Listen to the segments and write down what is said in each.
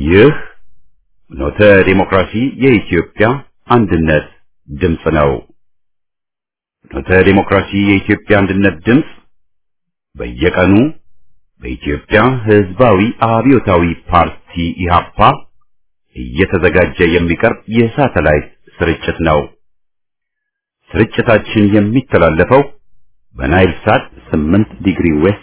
ይህ ኖተ ዲሞክራሲ የኢትዮጵያ አንድነት ድምፅ ነው። ኖተ ዲሞክራሲ የኢትዮጵያ አንድነት ድምፅ በየቀኑ በኢትዮጵያ ሕዝባዊ አብዮታዊ ፓርቲ ኢህአፓ እየተዘጋጀ የሚቀርብ የሳተላይት ስርጭት ነው። ስርጭታችን የሚተላለፈው በናይል ሳት 8 ዲግሪ ዌስት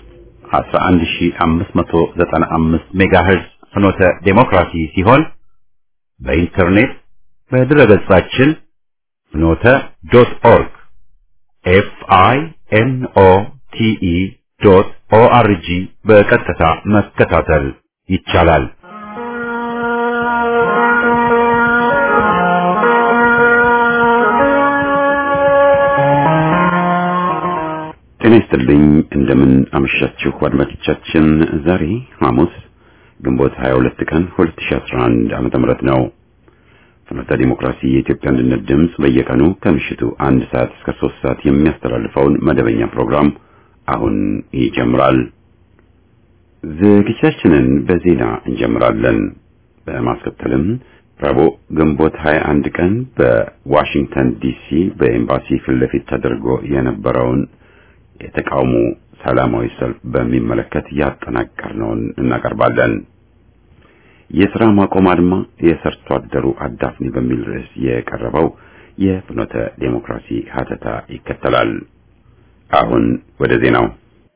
11595 ሜጋሄርዝ ፍኖተ ዴሞክራሲ ሲሆን በኢንተርኔት በድረገጻችን ፍኖተ ዶት ኦርግ ኤፍ አይ ኤን ኦ ቲ ኢ ዶት ኦ አር ጂ በቀጥታ መከታተል ይቻላል። ጤና ይስጥልኝ። እንደምን አመሻችሁ አድማጮቻችን። ዛሬ ሐሙስ ግንቦት 22 ቀን 2011 ዓመተ ምህረት ነው። ፍኖተ ዲሞክራሲ የኢትዮጵያ አንድነት ድምፅ በየቀኑ ከምሽቱ አንድ ሰዓት እስከ ሶስት ሰዓት የሚያስተላልፈውን መደበኛ ፕሮግራም አሁን ይጀምራል። ዝግጅታችንን በዜና እንጀምራለን። በማስከተልም ረቡዕ ግንቦት 21 ቀን በዋሽንግተን ዲሲ በኤምባሲ ፊት ለፊት ተደርጎ የነበረውን የተቃውሞ ሰላማዊ ሰልፍ በሚመለከት ያጠናቀርነውን እናቀርባለን። የሥራ ማቆም አድማ የሰርቶ አደሩ አዳፍኔ በሚል ርዕስ የቀረበው የፍኖተ ዴሞክራሲ ሀተታ ይከተላል። አሁን ወደ ዜናው።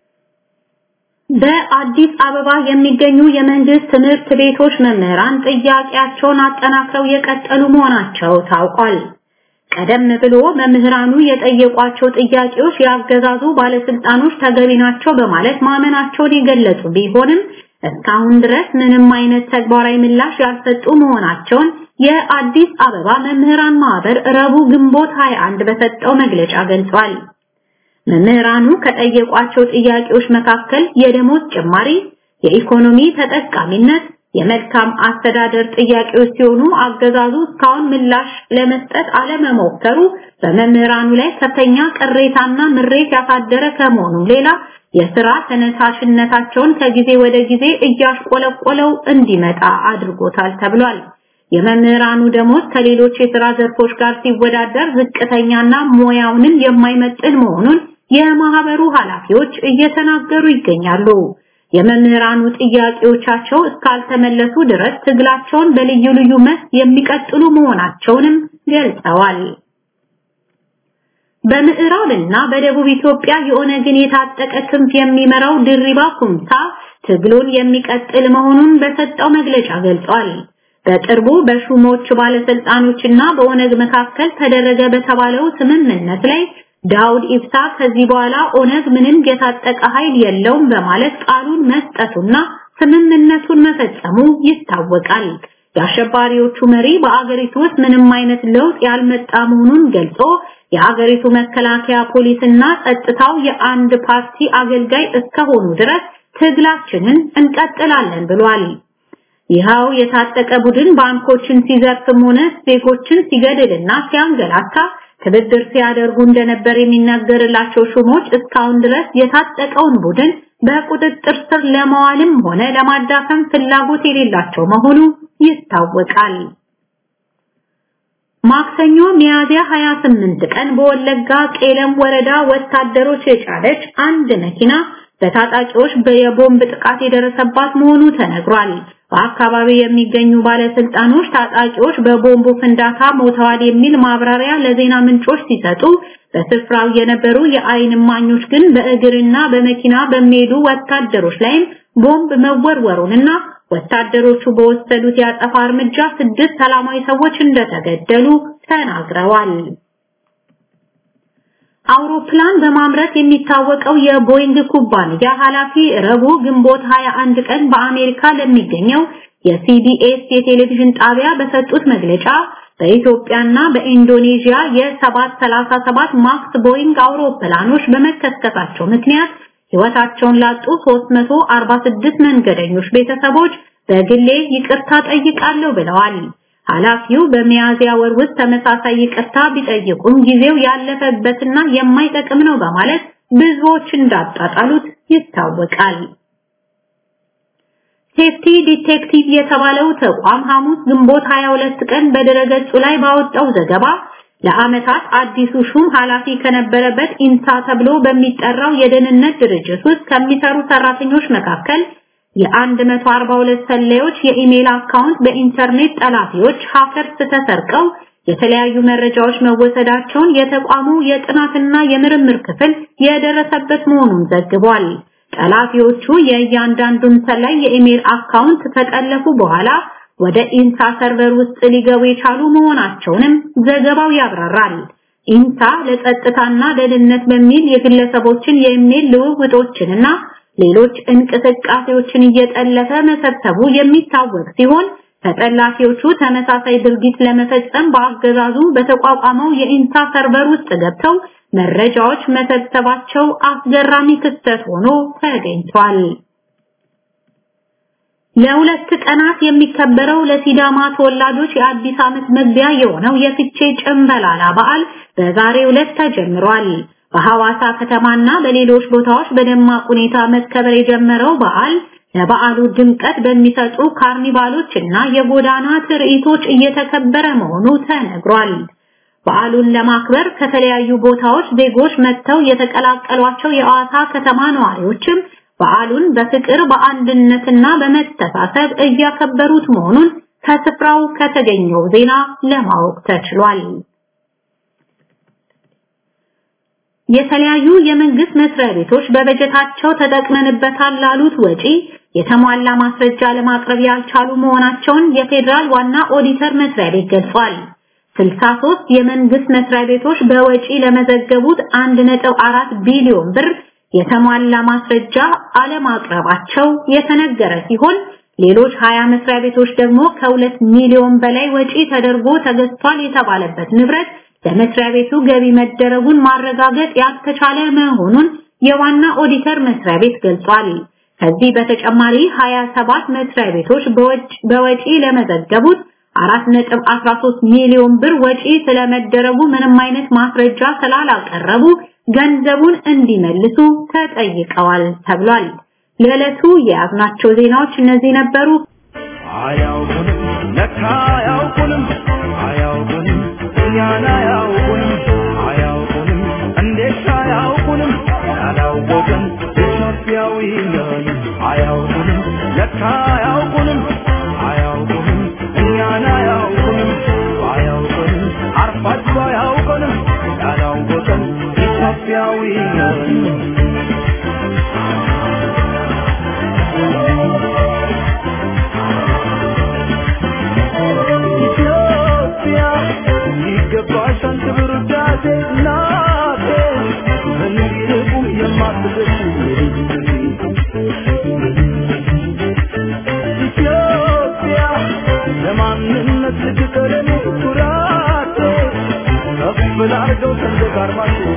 በአዲስ አበባ የሚገኙ የመንግስት ትምህርት ቤቶች መምህራን ጥያቄያቸውን አጠናክረው የቀጠሉ መሆናቸው ታውቋል። ቀደም ብሎ መምህራኑ የጠየቋቸው ጥያቄዎች ያገዛዙ ባለስልጣኖች ተገቢ ናቸው በማለት ማመናቸውን የገለጹ ቢሆንም እስካሁን ድረስ ምንም አይነት ተግባራዊ ምላሽ ያልሰጡ መሆናቸውን የአዲስ አበባ መምህራን ማህበር ረቡዕ ግንቦት 21 በሰጠው መግለጫ ገልጿል። መምህራኑ ከጠየቋቸው ጥያቄዎች መካከል የደሞዝ ጭማሪ፣ የኢኮኖሚ ተጠቃሚነት፣ የመልካም አስተዳደር ጥያቄዎች ሲሆኑ አገዛዙ እስካሁን ምላሽ ለመስጠት አለመሞከሩ በመምህራኑ ላይ ከፍተኛ ቅሬታና ምሬት ያሳደረ ከመሆኑም ሌላ የስራ ተነሳሽነታቸውን ከጊዜ ወደ ጊዜ እያሽቆለቆለው እንዲመጣ አድርጎታል ተብሏል። የመምህራኑ ደሞዝ ከሌሎች የስራ ዘርፎች ጋር ሲወዳደር ዝቅተኛና ሙያውንም የማይመጥን መሆኑን የማህበሩ ኃላፊዎች እየተናገሩ ይገኛሉ። የመምህራኑ ጥያቄዎቻቸው እስካልተመለሱ ድረስ ትግላቸውን በልዩ ልዩ መስክ የሚቀጥሉ መሆናቸውንም ገልጸዋል። በምዕራብና በደቡብ ኢትዮጵያ የኦነግን የታጠቀ ክንፍ የሚመራው ድሪባ ኩምሳ ትግሉን የሚቀጥል መሆኑን በሰጠው መግለጫ ገልጿል። በቅርቡ በሹሞች ባለስልጣኖችና በኦነግ መካከል ተደረገ በተባለው ስምምነት ላይ ዳውድ ኢብሳ ከዚህ በኋላ ኦነግ ምንም የታጠቀ ኃይል የለውም በማለት ቃሉን መስጠቱና ስምምነቱን መፈጸሙ ይታወቃል። የአሸባሪዎቹ መሪ በአገሪቱ ውስጥ ምንም አይነት ለውጥ ያልመጣ መሆኑን ገልጾ የአገሪቱ መከላከያ ፖሊስና ጸጥታው የአንድ ፓርቲ አገልጋይ እስከሆኑ ድረስ ትግላችንን እንቀጥላለን ብሏል። ይኸው የታጠቀ ቡድን ባንኮችን ሲዘርፍም ሆነ ዜጎችን ሲገድልና ሲያንገላታ ትብብር ሲያደርጉ እንደነበር የሚነገርላቸው ሹሞች እስካሁን ድረስ የታጠቀውን ቡድን በቁጥጥር ስር ለማዋልም ሆነ ለማዳፈም ፍላጎት የሌላቸው መሆኑ ይታወቃል። ማክሰኞ ሚያዝያ 28 ቀን በወለጋ ቄለም ወረዳ ወታደሮች የጫነች አንድ መኪና በታጣቂዎች የቦምብ ጥቃት የደረሰባት መሆኑ ተነግሯል። በአካባቢው የሚገኙ ባለስልጣኖች ታጣቂዎች በቦምቡ ፍንዳታ ሞተዋል የሚል ማብራሪያ ለዜና ምንጮች ሲሰጡ፣ በስፍራው የነበሩ የአይን እማኞች ግን በእግርና በመኪና በሚሄዱ ወታደሮች ላይም ቦምብ መወርወሩንና ወታደሮቹ በወሰዱት ያጠፋ እርምጃ ስድስት ሰላማዊ ሰዎች እንደተገደሉ ተናግረዋል። አውሮፕላን በማምረት የሚታወቀው የቦይንግ ኩባንያ ኃላፊ ረቡዕ ግንቦት 21 ቀን በአሜሪካ ለሚገኘው የሲቢኤስ የቴሌቪዥን ጣቢያ በሰጡት መግለጫ በኢትዮጵያና በኢንዶኔዥያ የ737 ማክስ ቦይንግ አውሮፕላኖች በመከስከሳቸው ምክንያት ሕይወታቸውን ላጡ 346 መንገደኞች ቤተሰቦች በግሌ ይቅርታ ጠይቃለሁ ብለዋል። ኃላፊው በሚያዝያ ወር ውስጥ ተመሳሳይ ይቅርታ ቢጠይቁም ጊዜው ያለፈበትና የማይጠቅም ነው በማለት ብዙዎች እንዳጣጣሉት ይታወቃል። ሴፍቲ ዲቴክቲቭ የተባለው ተቋም ሐሙስ ግንቦት 22 ቀን በድረገጹ ላይ ባወጣው ዘገባ ለዓመታት አዲሱ ሹም ኃላፊ ከነበረበት ኢንሳ ተብሎ በሚጠራው የደህንነት ድርጅት ውስጥ ከሚሰሩ ሰራተኞች መካከል የ142 ሰላዮች የኢሜል አካውንት በኢንተርኔት ጠላፊዎች ሃከርስ ተሰርቀው የተለያዩ መረጃዎች መወሰዳቸውን የተቋሙ የጥናትና የምርምር ክፍል የደረሰበት መሆኑን ዘግቧል። ጠላፊዎቹ የእያንዳንዱን ሰላይ የኢሜል አካውንት ከጠለፉ በኋላ ወደ ኢንሳ ሰርቨር ውስጥ ሊገቡ የቻሉ መሆናቸውንም ዘገባው ያብራራል። ኢንሳ ለጸጥታና ደህንነት በሚል የግለሰቦችን የኢሜል ልውውጦችንና ሌሎች እንቅስቃሴዎችን እየጠለፈ መሰብሰቡ የሚታወቅ ሲሆን ተጠላፊዎቹ ተመሳሳይ ድርጊት ለመፈጸም በአገዛዙ በተቋቋመው የኢንሳ ሰርቨር ውስጥ ገብተው መረጃዎች መሰብሰባቸው አስገራሚ ክስተት ሆኖ ተገኝቷል። ለሁለት ቀናት የሚከበረው ለሲዳማ ተወላጆች የአዲስ ዓመት መግቢያ የሆነው የፍቼ ጭንበላላ በዓል በዛሬው ዕለት ተጀምሯል። በሐዋሳ ከተማና በሌሎች ቦታዎች በደማቅ ሁኔታ መከበር የጀመረው በዓል ለበዓሉ ድምቀት በሚሰጡ ካርኒቫሎች እና የጎዳና ትርኢቶች እየተከበረ መሆኑ ተነግሯል። በዓሉን ለማክበር ከተለያዩ ቦታዎች ዜጎች መጥተው የተቀላቀሏቸው የሐዋሳ ከተማ ነዋሪዎችም በዓሉን በፍቅር በአንድነትና በመተሳሰብ እያከበሩት መሆኑን ከስፍራው ከተገኘው ዜና ለማወቅ ተችሏል። የተለያዩ የመንግስት መስሪያ ቤቶች በበጀታቸው ተጠቅመንበታል ላሉት ወጪ የተሟላ ማስረጃ ለማቅረብ ያልቻሉ መሆናቸውን የፌዴራል ዋና ኦዲተር መስሪያ ቤት ገልጿል። 63 የመንግስት መስሪያ ቤቶች በወጪ ለመዘገቡት 1.4 ቢሊዮን ብር የተሟላ ማስረጃ አለማቅረባቸው የተነገረ ሲሆን ሌሎች 20 መስሪያ ቤቶች ደግሞ ከሁለት ሚሊዮን በላይ ወጪ ተደርጎ ተገዝቷል የተባለበት ንብረት ለመስሪያ ቤቱ ገቢ መደረጉን ማረጋገጥ ያልተቻለ መሆኑን የዋና ኦዲተር መስሪያ ቤት ገልጿል። ከዚህ በተጨማሪ 27 መስሪያ ቤቶች በወጪ ለመዘገቡት 4.13 ሚሊዮን ብር ወጪ ስለመደረጉ ምንም አይነት ማስረጃ ስላላቀረቡ ገንዘቡን እንዲመልሱ ተጠይቀዋል ተብሏል። ለዕለቱ የያዝናቸው ዜናዎች እነዚህ ነበሩ። አያውቁንም ለካ አያውቁንም አያውቁንም እኛን አያውቁንም አያውቁንም እንዴት አያውቁንም ያላወቅን ኢትዮጵያዊ ነን አያውቁንም ለካ አያውቁንም አያውቁንም እኛን አያውቁንም አያውቁንም አርፋችሁ አያውቁንም ያላወቅን ኢትዮጵያዊ ነን ኢትዮጵያ ይገባሻል ክብር ውዳሴ እናቴ ምንም ይልቁ የማትደርሺ ኢትዮጵያ ለማንነት ልትቀረኔ ኩራቴ ከፍ ላርገው ሰንደቅ ዓርማችሁ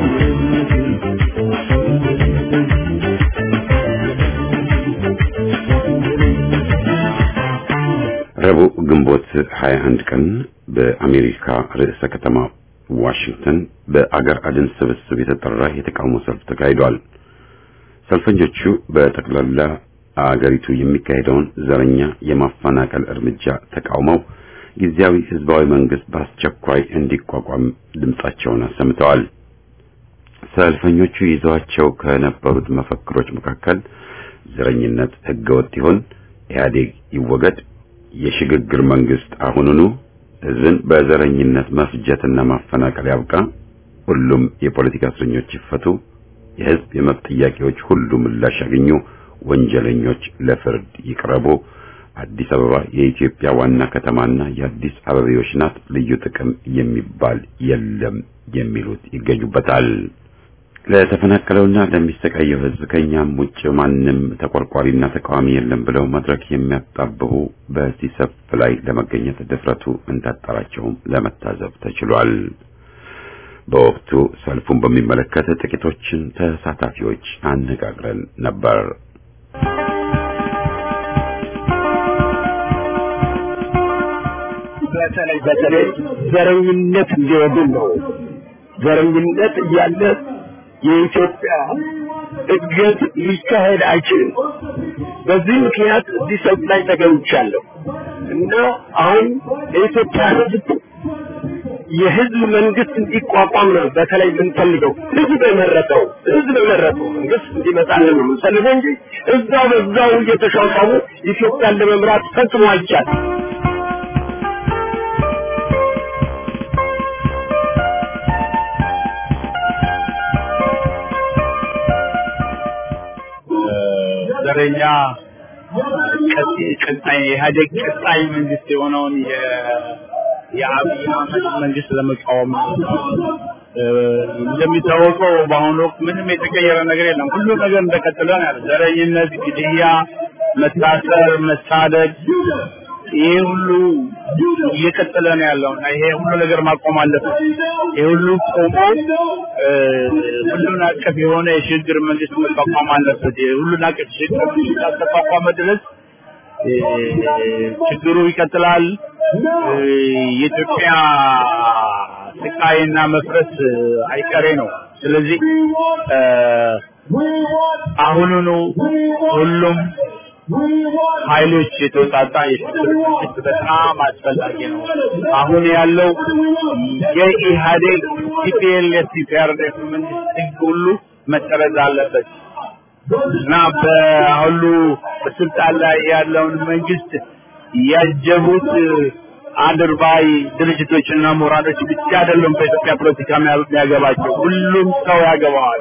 ረቡዕ ግንቦት 21 ቀን በአሜሪካ ርዕሰ ከተማ ዋሽንግተን በአገር አድን ስብስብ የተጠራ የተቃውሞ ሰልፍ ተካሂዷል። ሰልፈኞቹ በጠቅላላ አገሪቱ የሚካሄደውን ዘረኛ የማፈናቀል እርምጃ ተቃውመው ጊዜያዊ ህዝባዊ መንግስት በአስቸኳይ እንዲቋቋም ድምጻቸውን አሰምተዋል። ሰልፈኞቹ ይዘዋቸው ከነበሩት መፈክሮች መካከል ዘረኝነት ህገወጥ ይሁን፣ ኢህአዴግ ይወገድ፣ የሽግግር መንግስት አሁኑኑ፣ ህዝብን በዘረኝነት መፍጀትና ማፈናቀል ያብቃ፣ ሁሉም የፖለቲካ እስረኞች ይፈቱ፣ የህዝብ የመብት ጥያቄዎች ሁሉ ምላሽ ያገኙ፣ ወንጀለኞች ለፍርድ ይቅረቡ፣ አዲስ አበባ የኢትዮጵያ ዋና ከተማና የአዲስ አበቤዎች ናት፣ ልዩ ጥቅም የሚባል የለም የሚሉት ይገኙበታል። ለተፈናቀለውና ለሚሰቃየው ህዝብ ከኛም ውጭ ማንም ተቆርቋሪና ተቃዋሚ የለም ብለው መድረክ የሚያጣብቡ በዚህ ሰልፍ ላይ ለመገኘት ድፍረቱ እንዳጠራቸውም ለመታዘብ ተችሏል። በወቅቱ ሰልፉን በሚመለከት ጥቂቶችን ተሳታፊዎች አነጋግረን ነበር። በተለይ በተለይ ዘረኝነት እንዲወግን ነው። ዘረኝነት እያለ የኢትዮጵያ እድገት ሊካሄድ አይችልም። በዚህ ምክንያት እዚህ ሰልፍ ላይ ተገኝቻለሁ እና አሁን የኢትዮጵያ ሕዝብ የህዝብ መንግስት እንዲቋቋም ነው በተለይ የምንፈልገው። ህዝብ የመረጠው ህዝብ የመረጠው መንግስት እንዲመጣልን ነው የምንፈልገው እንጂ እዛው በዛው እየተሻሻሉ ኢትዮጵያን ለመምራት ፈጽሞ አይቻልም። ዘረኛ ቀጣይ ኢህአዴግ ቀጣይ መንግስት የሆነውን የአብይ አህመድ መንግስት ለመቃወም እንደሚታወቀው በአሁኑ ወቅት ምንም የተቀየረ ነገር የለም። ሁሉ ነገር እንደቀጠለ ነው ያለ። ዘረኝነት፣ ግድያ፣ መታሰር፣ መሳደድ ይሄ ሁሉ እየቀጠለ ነው ያለው እና ይሄ ሁሉ ነገር ማቆም አለበት። ይሄ ሁሉ ቆሞ ሁሉን አቀፍ የሆነ የሽግግር መንግስት መቋቋም አለበት። ሁሉን አቀፍ የሽግግር መንግስት ካልተቋቋመ ድረስ ችግሩ ይቀጥላል። የኢትዮጵያ ስቃይና መፍረስ አይቀሬ ነው። ስለዚህ አሁኑኑ ሁሉም ኃይሎች የተውጣጣ የሽግግር መንግስት በጣም አስፈላጊ ነው። አሁን ያለው የኢህአዴግ ቲፒኤልኤፍ ቲፒአርኤፍ መንግስት ህግ ሁሉ መሰረዝ አለበት እና በሁሉ በስልጣን ላይ ያለውን መንግስት ያጀቡት አድርባይ ድርጅቶችና ምሁራኖች ብቻ አይደሉም በኢትዮጵያ ፖለቲካ የሚያገባቸው፣ ሁሉም ሰው ያገባዋል።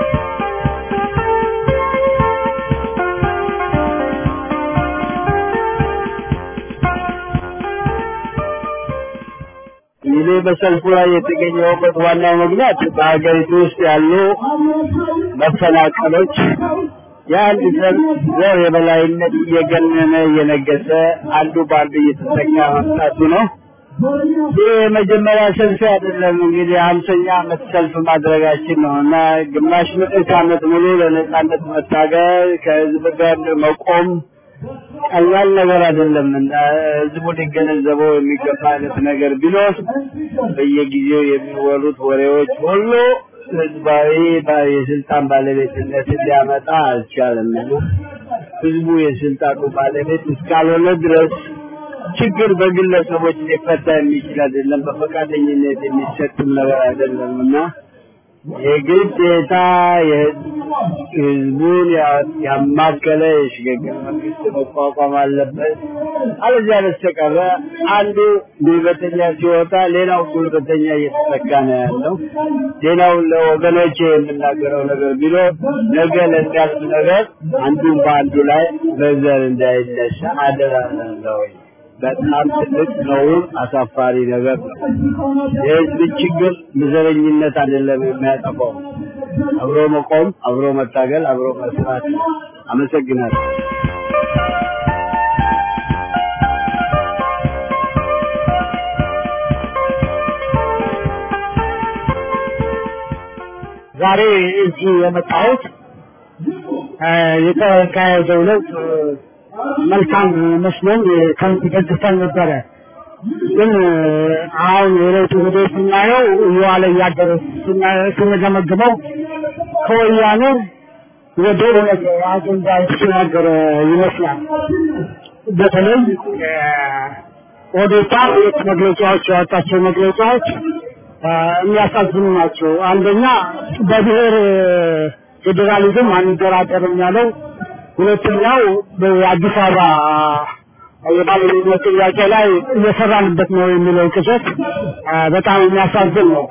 እኔ በሰልፉ ላይ የተገኘሁበት ዋናው ምክንያት በሀገሪቱ ውስጥ ያሉ መፈናቀሎች የአንድ ዘር ዘር የበላይነት እየገነነ እየነገሰ አንዱ በአንዱ እየተጠቃ መምጣቱ ነው። ይህ የመጀመሪያ ሰልፍ አይደለም። እንግዲህ ሀምሰኛ ዓመት ሰልፍ ማድረጋችን ነው እና ግማሽ ምዕት ዓመት ሙሉ ለነጻነት መታገል ከህዝብ ጋር መቆም ቀላል ነገር አይደለም እና ህዝቡ ሊገነዘበው የሚገባ አይነት ነገር ቢኖር በየጊዜው የሚወሩት ወሬዎች ሁሉ ህዝባዊ የስልጣን ባለቤትነት ሊያመጣ አልቻለም። ህዝቡ የስልጣኑ ባለቤት እስካልሆነ ድረስ ችግር በግለሰቦች ሊፈታ የሚችል አይደለም፣ በፈቃደኝነት የሚሰጥም ነገር አይደለም እና የግዴታ ህዝቡን ያማከለ የሽግግር መንግስት መቋቋም አለበት። አለዚያ በስተቀረ አንዱ ጉልበተኛ ሲወጣ ሌላው ጉልበተኛ እየተተካ ነው ያለው። ሌላው ለወገኖቼ የምናገረው ነገር ቢኖር ነገ ለሚያልፍ ነገር አንዱን በአንዱ ላይ በዘር እንዳይነሳ አደራ ነው። በጣም ትልቅ ነውር፣ አሳፋሪ ነገር ነው። የህዝብ ችግር በዘረኝነት አይደለም የሚያጠፋው። አብሮ መቆም፣ አብሮ መታገል፣ አብሮ መስራት። አመሰግናለሁ። ዛሬ እዚህ የመጣሁት የተካሄደው ለውጥ መልካም መስሎኝ ከንትገዝተን ነበረ። ግን አሁን የለውጡ ሂደት ስናየው እየዋለ እያደረ ስንገመግመው ከወያኔ ወደ እውነት አጀንዳ የተሸጋገረ ይመስላል። በተለይ ኦዴፓ ሁለት መግለጫዎች ያወጣቸው መግለጫዎች የሚያሳዝኑ ናቸው። አንደኛ በብሔር ፌዴራሊዝም አንደራደርም ያለው ሁለተኛው በአዲስ አበባ የባለቤትነት ጥያቄ ላይ እየሰራንበት ነው የሚለው ቅዠት በጣም የሚያሳዝን ነው።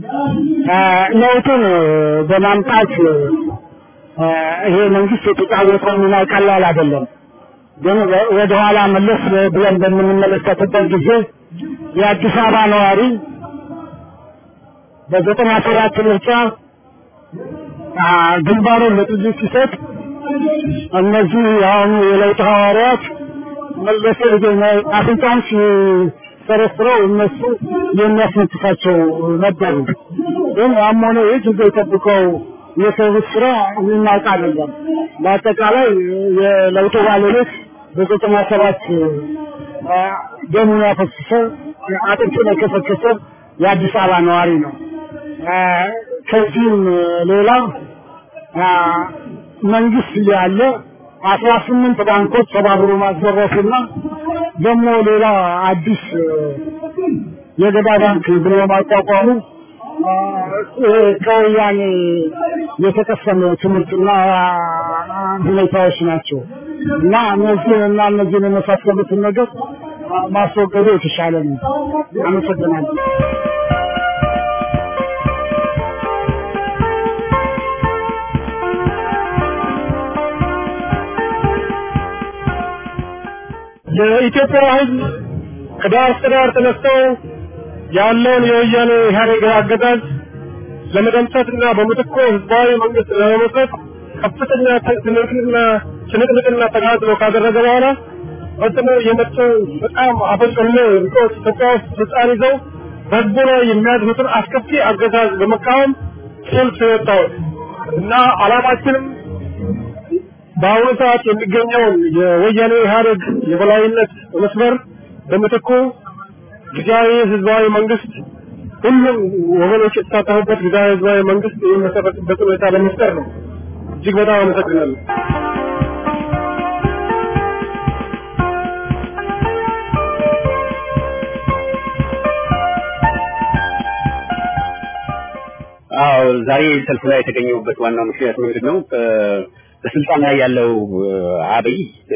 ለውጡን በማምጣት ይሄ መንግስት የተጫወተው ሚና ቀላል አይደለም። ግን ወደኋላ መለስ ብለን በምንመለከትበት ጊዜ የአዲስ አበባ ነዋሪ በዘጠና ሰባት ምርጫ ግንባሩን ለጥይት ሲሰጥ እነዚህ የአሁኑ የለውጥ ሐዋርያት መለስ አፍንጫውን ሲሰረስረው እነሱ የሚያስነጥሳቸው ነበሩ። ግን ያም ሆነ ይህ ጊዜ ጠብቀው የሰሩት ስራ የሚናውቅ አይደለም። በአጠቃላይ የለውጡ ባለቤት በዘጠና ሰባት ደሙን ያፈሰሰው አጥንቱን የከሰከሰው የአዲስ አበባ ነዋሪ ነው። ከዚህም ሌላ መንግስት ያለ አስራ ስምንት ባንኮች ተባብሮ ማዘረፉና ደግሞ ሌላ አዲስ የገዳ ባንክ ብሎ ማቋቋሙ ከወያኔ የተቀሰመ ትምህርትና ሁኔታዎች ናቸው እና እነዚህ እና እነዚህን የመሳሰሉትን ነገር ማስወገዱ የተሻለ ነው። አመሰግናለሁ። የኢትዮጵያ ሕዝብ ከዳር እስከ ዳር ተነስተው ያለውን የወያኔ ኢህአዴግ አገዛዝ ለመደምሰስና በምትኮ ህዝባዊ መንግስት ለመመስረት ከፍተኛ ትንቅንቅና ትንቅንቅና ተጋድሎ ካደረገ በኋላ ፈጽሞ የመጡ በጣም አፈጮሌ ርቆች ኢትዮጵያ ውስጥ ስልጣን ይዘው በህዝቡ ላይ የሚያድሩትን አስከፊ አገዛዝ በመቃወም ሰልፍ የወጣው እና አላማችንም በአሁኑ ሰዓት የሚገኘውን የወያኔ ኢህአዴግ የበላይነት መስመር በምትኩ ጊዜያዊ ህዝባዊ መንግስት ሁሉም ወገኖች የተሳተፉበት ጊዜያዊ ህዝባዊ መንግስት የሚመሰረትበት ሁኔታ ለመፍጠር ነው። እጅግ በጣም አመሰግናለሁ። አዎ ዛሬ ሰልፍ ላይ የተገኘሁበት ዋናው ምክንያት ምንድን ነው? በስልጣን ላይ ያለው አብይ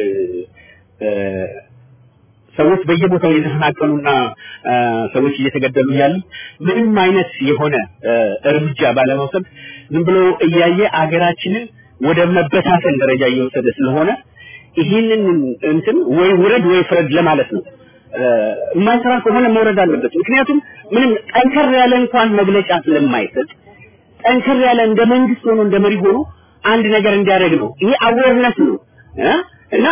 ሰዎች በየቦታው እየተፈናቀሉና ሰዎች እየተገደሉ እያሉ ምንም አይነት የሆነ እርምጃ ባለመውሰድ ዝም ብሎ እያየ አገራችንን ወደ መበታተን ደረጃ እየወሰደ ስለሆነ ይህንን እንትን ወይ ውረድ ወይ ፍረድ ለማለት ነው። የማይሰራ ከሆነ መውረድ አለበት። ምክንያቱም ምንም ጠንከር ያለ እንኳን መግለጫ ስለማይሰጥ ጠንከር ያለ እንደ መንግስት ሆኖ እንደ መሪ ሆኖ አንድ ነገር እንዲያደርግ ነው። ይሄ አዌርነስ ነው እና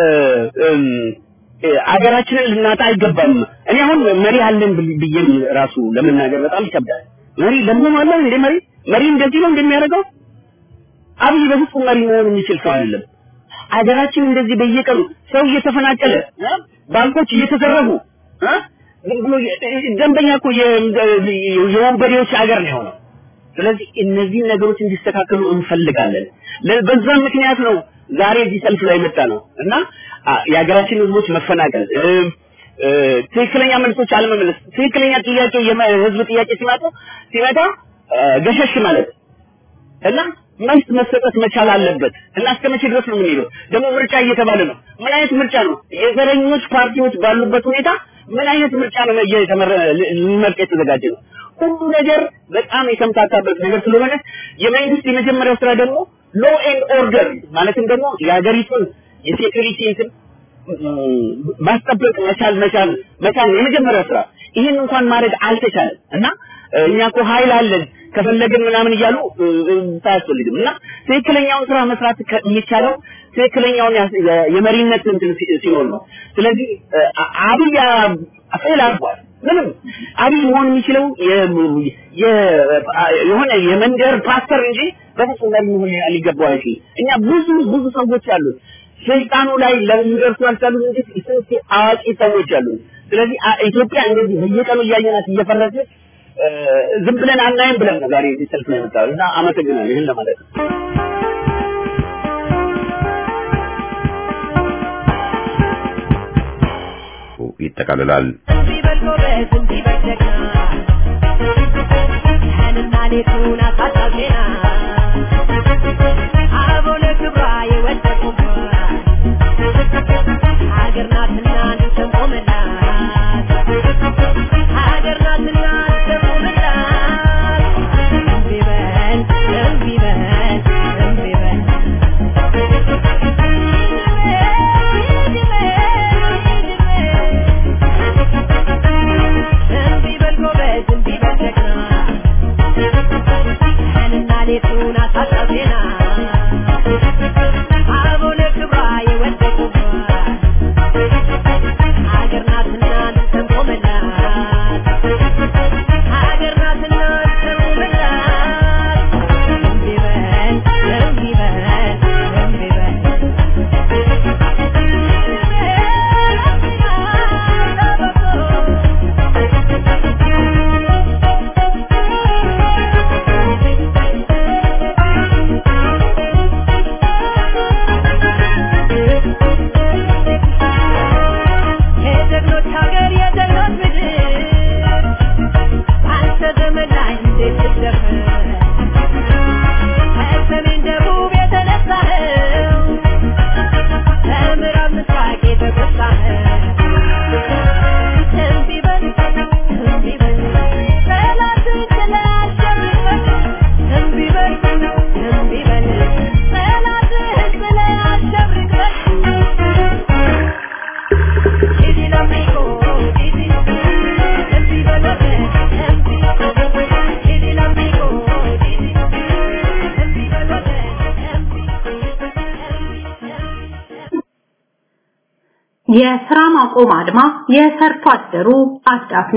አገራችንን ልናጣ አይገባም። እኔ አሁን መሪ አለን ብዬ ራሱ ለመናገር በጣም ይከብዳል። መሪ ለምን አለ እንደ መሪ መሪ እንደዚህ ነው እንደሚያደርገው አብይ በፍጹም መሪ መሆን የሚችል ሰው አይደለም። አገራችን እንደዚህ በየቀኑ ሰው እየተፈናቀለ ባንኮች እየተዘረፉ ዝም ብሎ ደንበኛ እኮ የወንበዴዎች ሀገር ነው የሆነው። ስለዚህ እነዚህ ነገሮች እንዲስተካከሉ እንፈልጋለን። በዛም ምክንያት ነው ዛሬ እዚህ ሰልፍ ላይ መጣ ነው እና የሀገራችን ህዝቦች መፈናቀል ትክክለኛ መልሶች አለመመለስ ትክክለኛ ጥያቄ የህዝብ ጥያቄ ሲመጣ ሲመጣ ገሸሽ ማለት እና መልስ መሰጠት መቻል አለበት እና እስከ መቼ ድረስ ነው የምንሄደው? ደግሞ ምርጫ እየተባለ ነው። ምን አይነት ምርጫ ነው? የዘረኞች ፓርቲዎች ባሉበት ሁኔታ ምን አይነት ምርጫ ነው እየተመረ ሊመርጥ የተዘጋጀ ነው? ሁሉ ነገር በጣም የተምታታበት ነገር ስለሆነ የመንግስት የመጀመሪያው ስራ ደግሞ ሎ ኤንድ ኦርደር ማለትም ደግሞ የሀገሪቱን የሴኩሪቲ እንትን ማስጠበቅ መቻል መቻል መቻል የመጀመሪያው ስራ። ይህን እንኳን ማድረግ አልተቻለም እና እኛ እኮ ኃይል አለን ከፈለግን ምናምን እያሉ አያስፈልግም እና ትክክለኛውን ስራ መስራት የሚቻለው ትክክለኛውን የመሪነት እንትን ሲኖር ነው። ስለዚህ አብይ ፌል አድርጓል። ምንም አብይ መሆን የሚችለው የሆነ የመንደር ፓስተር እንጂ በፍጹም መሪ መሆን ሊገባው አይችልም። እኛ ብዙ ብዙ ሰዎች አሉ ስልጣኑ ላይ ለሚደርሱ አልቻሉም እንጂ ስንት አዋቂ ሰዎች አሉ። ስለዚህ ኢትዮጵያ እንደዚህ በየቀኑ እያየናት እየፈረሰች ዝም ብለን አናይም ብለን ነው ዛሬ እዚህ ሰልፍ ላይ የመጣው እና አመሰግናለሁ። ይህን ለማለት ነው። ይጠቃልላል። ሀገር ናትና እንሰንቆመላት ሀገር ናትና እንሰንቆመላት እምቢ በል እምቢ በል እምቢ በል እምቢ በል ጎበዝ እምቢ በል ጀግና ቀንና ሌቱን አሳጣው ዜና አቦለ የስራ ማቆም አድማ የሰርቶ አደሩ አዳፍኔ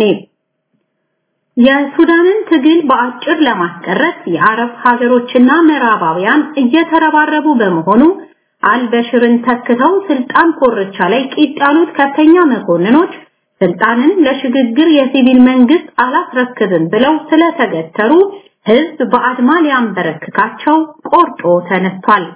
የሱዳንን ትግል በአጭር ለማስቀረት የአረብ ሀገሮችና ምዕራባውያን እየተረባረቡ በመሆኑ አልበሽርን ተክተው ስልጣን ኮርቻ ላይ ቂጥ ያሉት ከፍተኛ መኮንኖች ስልጣንን ለሽግግር የሲቪል መንግስት አላስረክብም ብለው ስለተገተሩ ህዝብ በአድማ ሊያንበረክካቸው ቆርጦ ተነስቷል።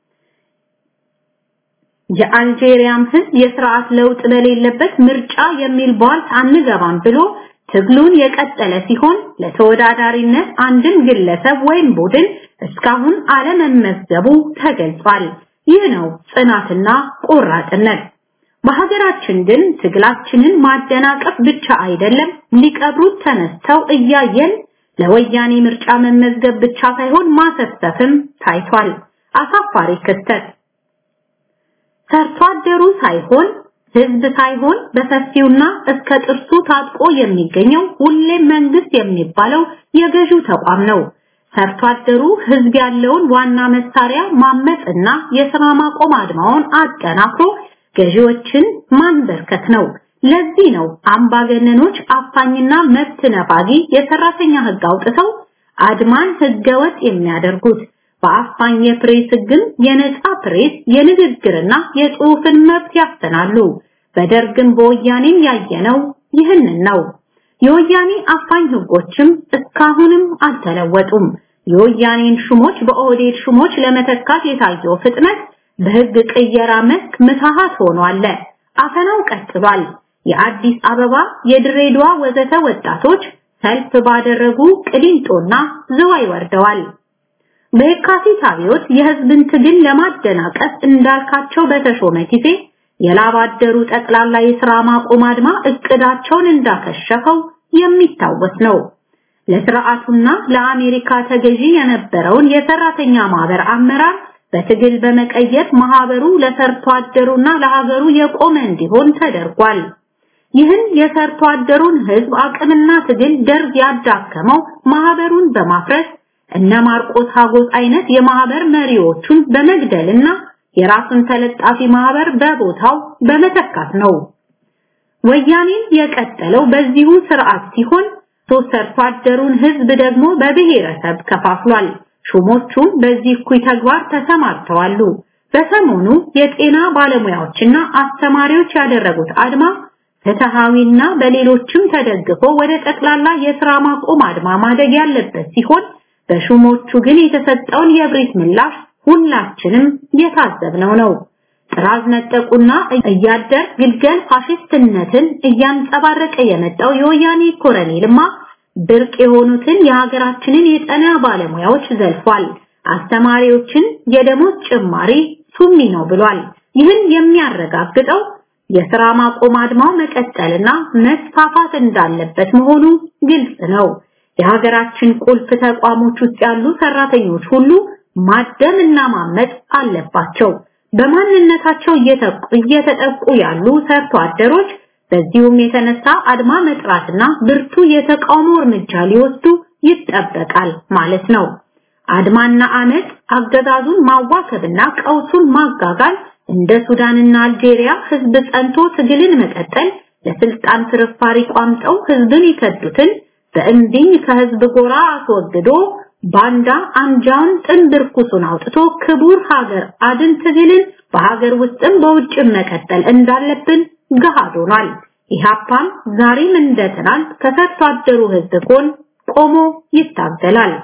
የአልጄሪያም ህዝብ የስርዓት ለውጥ በሌለበት ምርጫ የሚል ቧልት አንገባም ብሎ ትግሉን የቀጠለ ሲሆን ለተወዳዳሪነት አንድን ግለሰብ ወይም ቡድን እስካሁን አለመመዝገቡ ተገልጿል። ይህ ነው ጽናትና ቆራጥነት። በሀገራችን ግን ትግላችንን ማደናቀፍ ብቻ አይደለም ሊቀብሩት ተነስተው እያየን ለወያኔ ምርጫ መመዝገብ ብቻ ሳይሆን ማሰፍሰፍም ታይቷል። አሳፋሪ ክስተት ሰርቶ አደሩ ሳይሆን ህዝብ ሳይሆን በሰፊውና እስከ ጥርሱ ታጥቆ የሚገኘው ሁሌም መንግስት የሚባለው የገዢው ተቋም ነው። ሰርቶ አደሩ ህዝብ ያለውን ዋና መሳሪያ ማመጽና የስራ ማቆም አድማውን አጠናክሮ ገዢዎችን ማንበርከት ነው። ለዚህ ነው አምባገነኖች አፋኝና መብት ነፋጊ የሰራተኛ ህግ አውጥተው አድማን ህገወጥ የሚያደርጉት። በአፋኝ የፕሬስ ህግም የነጻ ፕሬስ የንግግርና የጽሑፍን መብት ያፈናሉ። በደርግም በወያኔም ያየነው ይህንን ነው። የወያኔ አፋኝ ህጎችም እስካሁንም አልተለወጡም። የወያኔን ሹሞች በኦህዴድ ሹሞች ለመተካት የታየው ፍጥነት በህግ ቅየራ መስክ ምትሃት ሆኗል። አፈናው ቀጥሏል። የአዲስ አበባ፣ የድሬዳዋ ወዘተ ወጣቶች ሰልፍ ባደረጉ ቅሊንጦና ዝዋይ ወርደዋል። በየካቲት አብዮት የህዝብን ትግል ለማደናቀፍ እንዳልካቸው በተሾመ ጊዜ የላባደሩ ጠቅላላ የሥራ ማቆም አድማ እቅዳቸውን እንዳከሸፈው የሚታወስ ነው። ለስርዓቱና ለአሜሪካ ተገዢ የነበረውን የሰራተኛ ማህበር አመራር በትግል በመቀየር ማህበሩ ለሰርቶ አደሩና ለሀገሩ የቆመ እንዲሆን ተደርጓል። ይህን የሰርቶ አደሩን ህዝብ አቅምና ትግል ደርግ ያዳከመው ማህበሩን በማፍረስ እነ ማርቆስ ሀጎስ አይነት የማህበር መሪዎቹን በመግደልና የራሱን ተለጣፊ ማህበር በቦታው በመተካት ነው። ወያኔን የቀጠለው በዚሁ ስርዓት ሲሆን ሶስት ሰርቶ አደሩን ህዝብ ደግሞ በብሔረሰብ ከፋፍሏል። ሹሞቹም በዚህ እኩይ ተግባር ተሰማርተዋሉ። በሰሞኑ የጤና ባለሙያዎችና አስተማሪዎች ያደረጉት አድማ ፍትሃዊና በሌሎችም ተደግፎ ወደ ጠቅላላ የስራ ማቆም አድማ ማደግ ያለበት ሲሆን በሹሞቹ ግን የተሰጠውን የብሪት ምላሽ ሁላችንም የታዘብነው ነው። ጥራዝ ነጠቁና እያደር ግልገል ፋሽስትነትን እያንጸባረቀ የመጣው የወያኔ ኮረኔልማ ብርቅ የሆኑትን የሀገራችንን የጤና ባለሙያዎች ዘልፏል። አስተማሪዎችን የደሞዝ ጭማሪ ሱሚ ነው ብሏል። ይህን የሚያረጋግጠው የሥራ ማቆም አድማው መቀጠልና መስፋፋት እንዳለበት መሆኑ ግልጽ ነው። የሀገራችን ቁልፍ ተቋሞች ውስጥ ያሉ ሰራተኞች ሁሉ ማደም እና ማመጥ አለባቸው። በማንነታቸው እየተጠቁ ያሉ ሰርቶ አደሮች በዚሁም የተነሳ አድማ መጥራትና ብርቱ የተቃውሞ እርምጃ ሊወስዱ ይጠበቃል ማለት ነው። አድማና አመት አገዛዙን ማዋከብና ቀውሱን ማጋጋል እንደ ሱዳንና አልጄሪያ ህዝብ ጸንቶ ትግልን መቀጠል ለስልጣን ፍርፋሪ ቋምጠው ህዝብን ይከዱትን በእንዲኝ ከህዝብ ጎራ አስወግዶ ባንዳ አንጃውን ጥንብር ኩሱን አውጥቶ ክቡር ሀገር አድን ትግልን በሀገር ውስጥም በውጭም መቀጠል እንዳለብን ገሃድ ሆኗል። ኢህአፓም ዛሬም እንደ ትናንት ከሰርቶ አደሩ ህዝብ ጎን ቆሞ ይታገላል።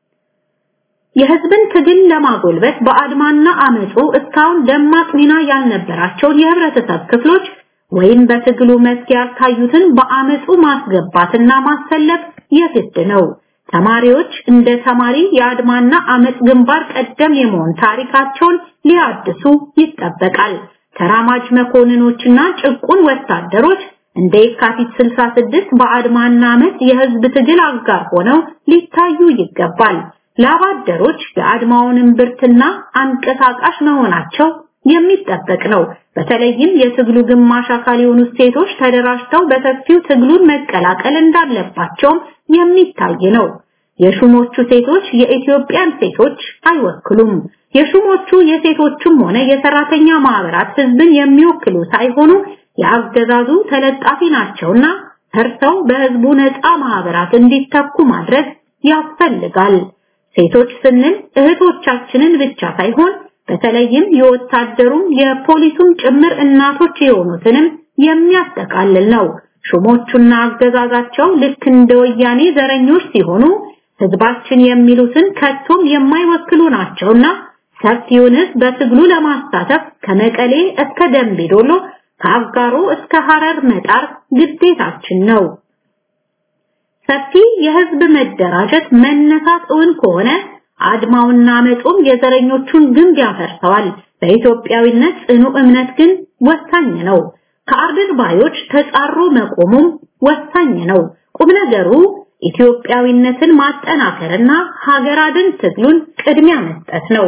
የህዝብን ትግል ለማጎልበት በአድማና አመፁ እስካሁን ደማቅ ሚና ያልነበራቸውን የህብረተሰብ ክፍሎች ወይም በትግሉ መስክ ያልታዩትን በአመፁ ማስገባትና ማሰለፍ የግድ ነው። ተማሪዎች እንደ ተማሪ የአድማና አመፅ ግንባር ቀደም የመሆን ታሪካቸውን ሊያድሱ ይጠበቃል። ተራማጅ መኮንኖችና ጭቁን ወታደሮች እንደ የካቲት 66 በአድማና አመፅ የህዝብ ትግል አጋር ሆነው ሊታዩ ይገባል። ላባደሮች የአድማውን እምብርትና አንቀሳቃሽ መሆናቸው የሚጠበቅ ነው። በተለይም የትግሉ ግማሽ አካል የሆኑ ሴቶች ተደራጅተው በሰፊው ትግሉን መቀላቀል እንዳለባቸውም የሚታይ ነው። የሹሞቹ ሴቶች የኢትዮጵያን ሴቶች አይወክሉም። የሹሞቹ የሴቶችም ሆነ የሰራተኛ ማህበራት ህዝብን የሚወክሉ ሳይሆኑ የአገዛዙ ተለጣፊ ናቸውና ፈርተው በህዝቡ ነፃ ማህበራት እንዲተኩ ማድረግ ያስፈልጋል። ሴቶች ስንል እህቶቻችንን ብቻ ሳይሆን በተለይም የወታደሩም የፖሊሱም ጭምር እናቶች የሆኑትንም የሚያጠቃልል ነው። ሹሞቹና አገዛዛቸው ልክ እንደ ወያኔ ዘረኞች ሲሆኑ ህዝባችን የሚሉትን ከቶም የማይወክሉ ናቸውና ሰፊውን ህዝብ በትግሉ ለማሳተፍ ከመቀሌ እስከ ደምቢዶሎ ከአጋሮ እስከ ሐረር መጣር ግዴታችን ነው። ሰፊ የህዝብ መደራጀት መነሳት እውን ከሆነ አድማውና መጾም የዘረኞቹን ግንብ ያፈርሰዋል። በኢትዮጵያዊነት ጽኑ እምነት ግን ወሳኝ ነው። ከአርድር ባዮች ተጻሮ መቆሙም ወሳኝ ነው። ቁም ነገሩ ኢትዮጵያዊነትን ማጠናከርና ሀገር አድን ትግሉን ቅድሚያ መስጠት ነው።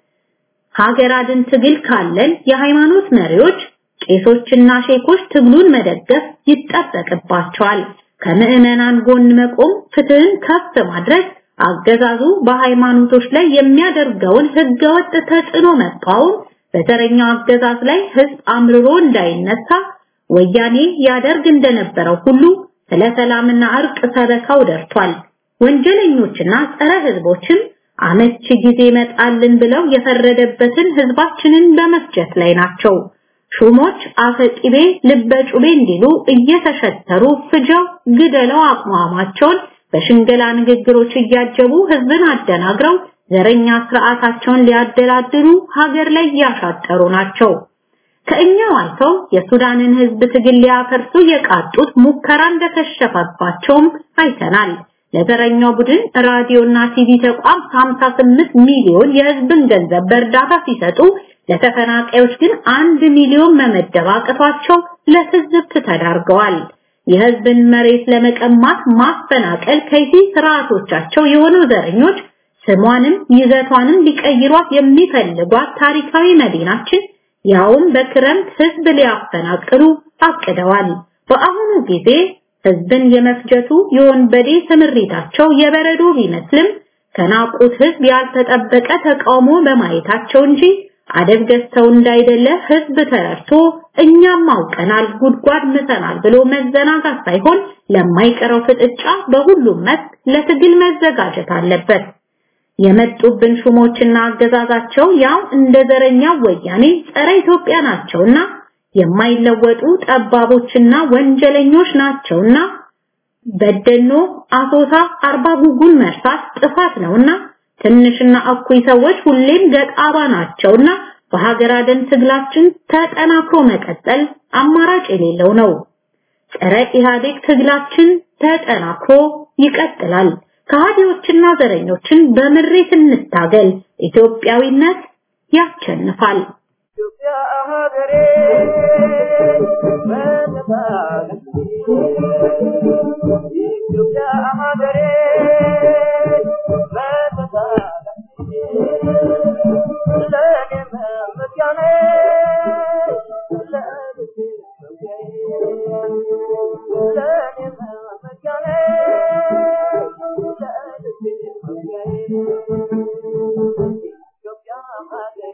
ሀገር አድን ትግል ካለን የሃይማኖት መሪዎች ቄሶችና ሼኮች ትግሉን መደገፍ ይጠበቅባቸዋል። ከምዕመናን ጎን መቆም፣ ፍትህን ከፍ ማድረግ፣ አገዛዙ በሃይማኖቶች ላይ የሚያደርገውን ህገወጥ ተጽዕኖ መቃወም፣ በተረኛው አገዛዝ ላይ ህዝብ አምርሮ እንዳይነሳ ወያኔ ያደርግ እንደነበረው ሁሉ ስለ ሰላምና እርቅ ሰበካው ደርቷል። ወንጀለኞችና ጸረ ህዝቦችም አመቺ ጊዜ መጣልን ብለው የፈረደበትን ህዝባችንን በመፍጀት ላይ ናቸው። ሹሞች አፈቂቤ ልበጩቤ እንዲሉ እየተሸተሩ ፍጀው ግደለው አቋማቸውን በሽንገላ ንግግሮች እያጀቡ ህዝብን አደናግረው ዘረኛ ስርዓታቸውን ሊያደላድሉ ሀገር ላይ ያሻጠሩ ናቸው። ከእኛው አልፈው የሱዳንን ህዝብ ትግል ሊያፈርሱ የቃጡት ሙከራ እንደከሸፈባቸውም አይተናል። ለዘረኛው ቡድን ራዲዮና ቲቪ ተቋም 58 ሚሊዮን የህዝብን ገንዘብ በእርዳታ ሲሰጡ ለተፈናቃዮች ግን አንድ ሚሊዮን መመደብ አቅቷቸው ለትዝብት ተዳርገዋል። የህዝብን መሬት ለመቀማት ማፈናቀል ከይሲ ስርዓቶቻቸው የሆኑ ዘረኞች ስሟንም ይዘቷንም ሊቀይሯት የሚፈልጓት ታሪካዊ መዲናችን ያውም በክረምት ህዝብ ሊያፈናቅሉ አቅደዋል። በአሁኑ ጊዜ ህዝብን የመፍጀቱ የወንበዴ ስምሪታቸው የበረዶ ቢመስልም ከናቁት ህዝብ ያልተጠበቀ ተቃውሞ በማየታቸው እንጂ አደብ ገዝተው እንዳይደለ ህዝብ ተረድቶ እኛም አውቀናል ጉድጓድ ምሰናል ብሎ መዘናጋት ሳይሆን ለማይቀረው ፍጥጫ በሁሉም መስክ ለትግል መዘጋጀት አለበት። የመጡብን ሹሞችና አገዛዛቸው ያው እንደ ዘረኛ ወያኔ ጸረ ኢትዮጵያ ናቸውና የማይለወጡ ጠባቦችና ወንጀለኞች ናቸውና በደኖ፣ አሶሳ፣ አርባ ጉጉን መርሳት ጥፋት ነውና ትንሽና እኩይ ሰዎች ሁሌም ገጣባ ናቸውና በሀገር አደን ትግላችን ተጠናክሮ መቀጠል አማራጭ የሌለው ነው። ጸረ ኢህአዴግ ትግላችን ተጠናክሮ ይቀጥላል። ከሃዲዎችና ዘረኞችን በምሬት እንታገል። ኢትዮጵያዊነት ያሸንፋል። ኢትዮጵያ ሀገሬ በነፃነት ኢትዮጵያ ሀገሬ በነፃነት ለኔ መመኪያ ነሽ ለልቤ መውጊያዬ ለኔ መመኪያ ነሽ ለልቤ መውጊያዬ ኢትዮጵያ ሀገሬ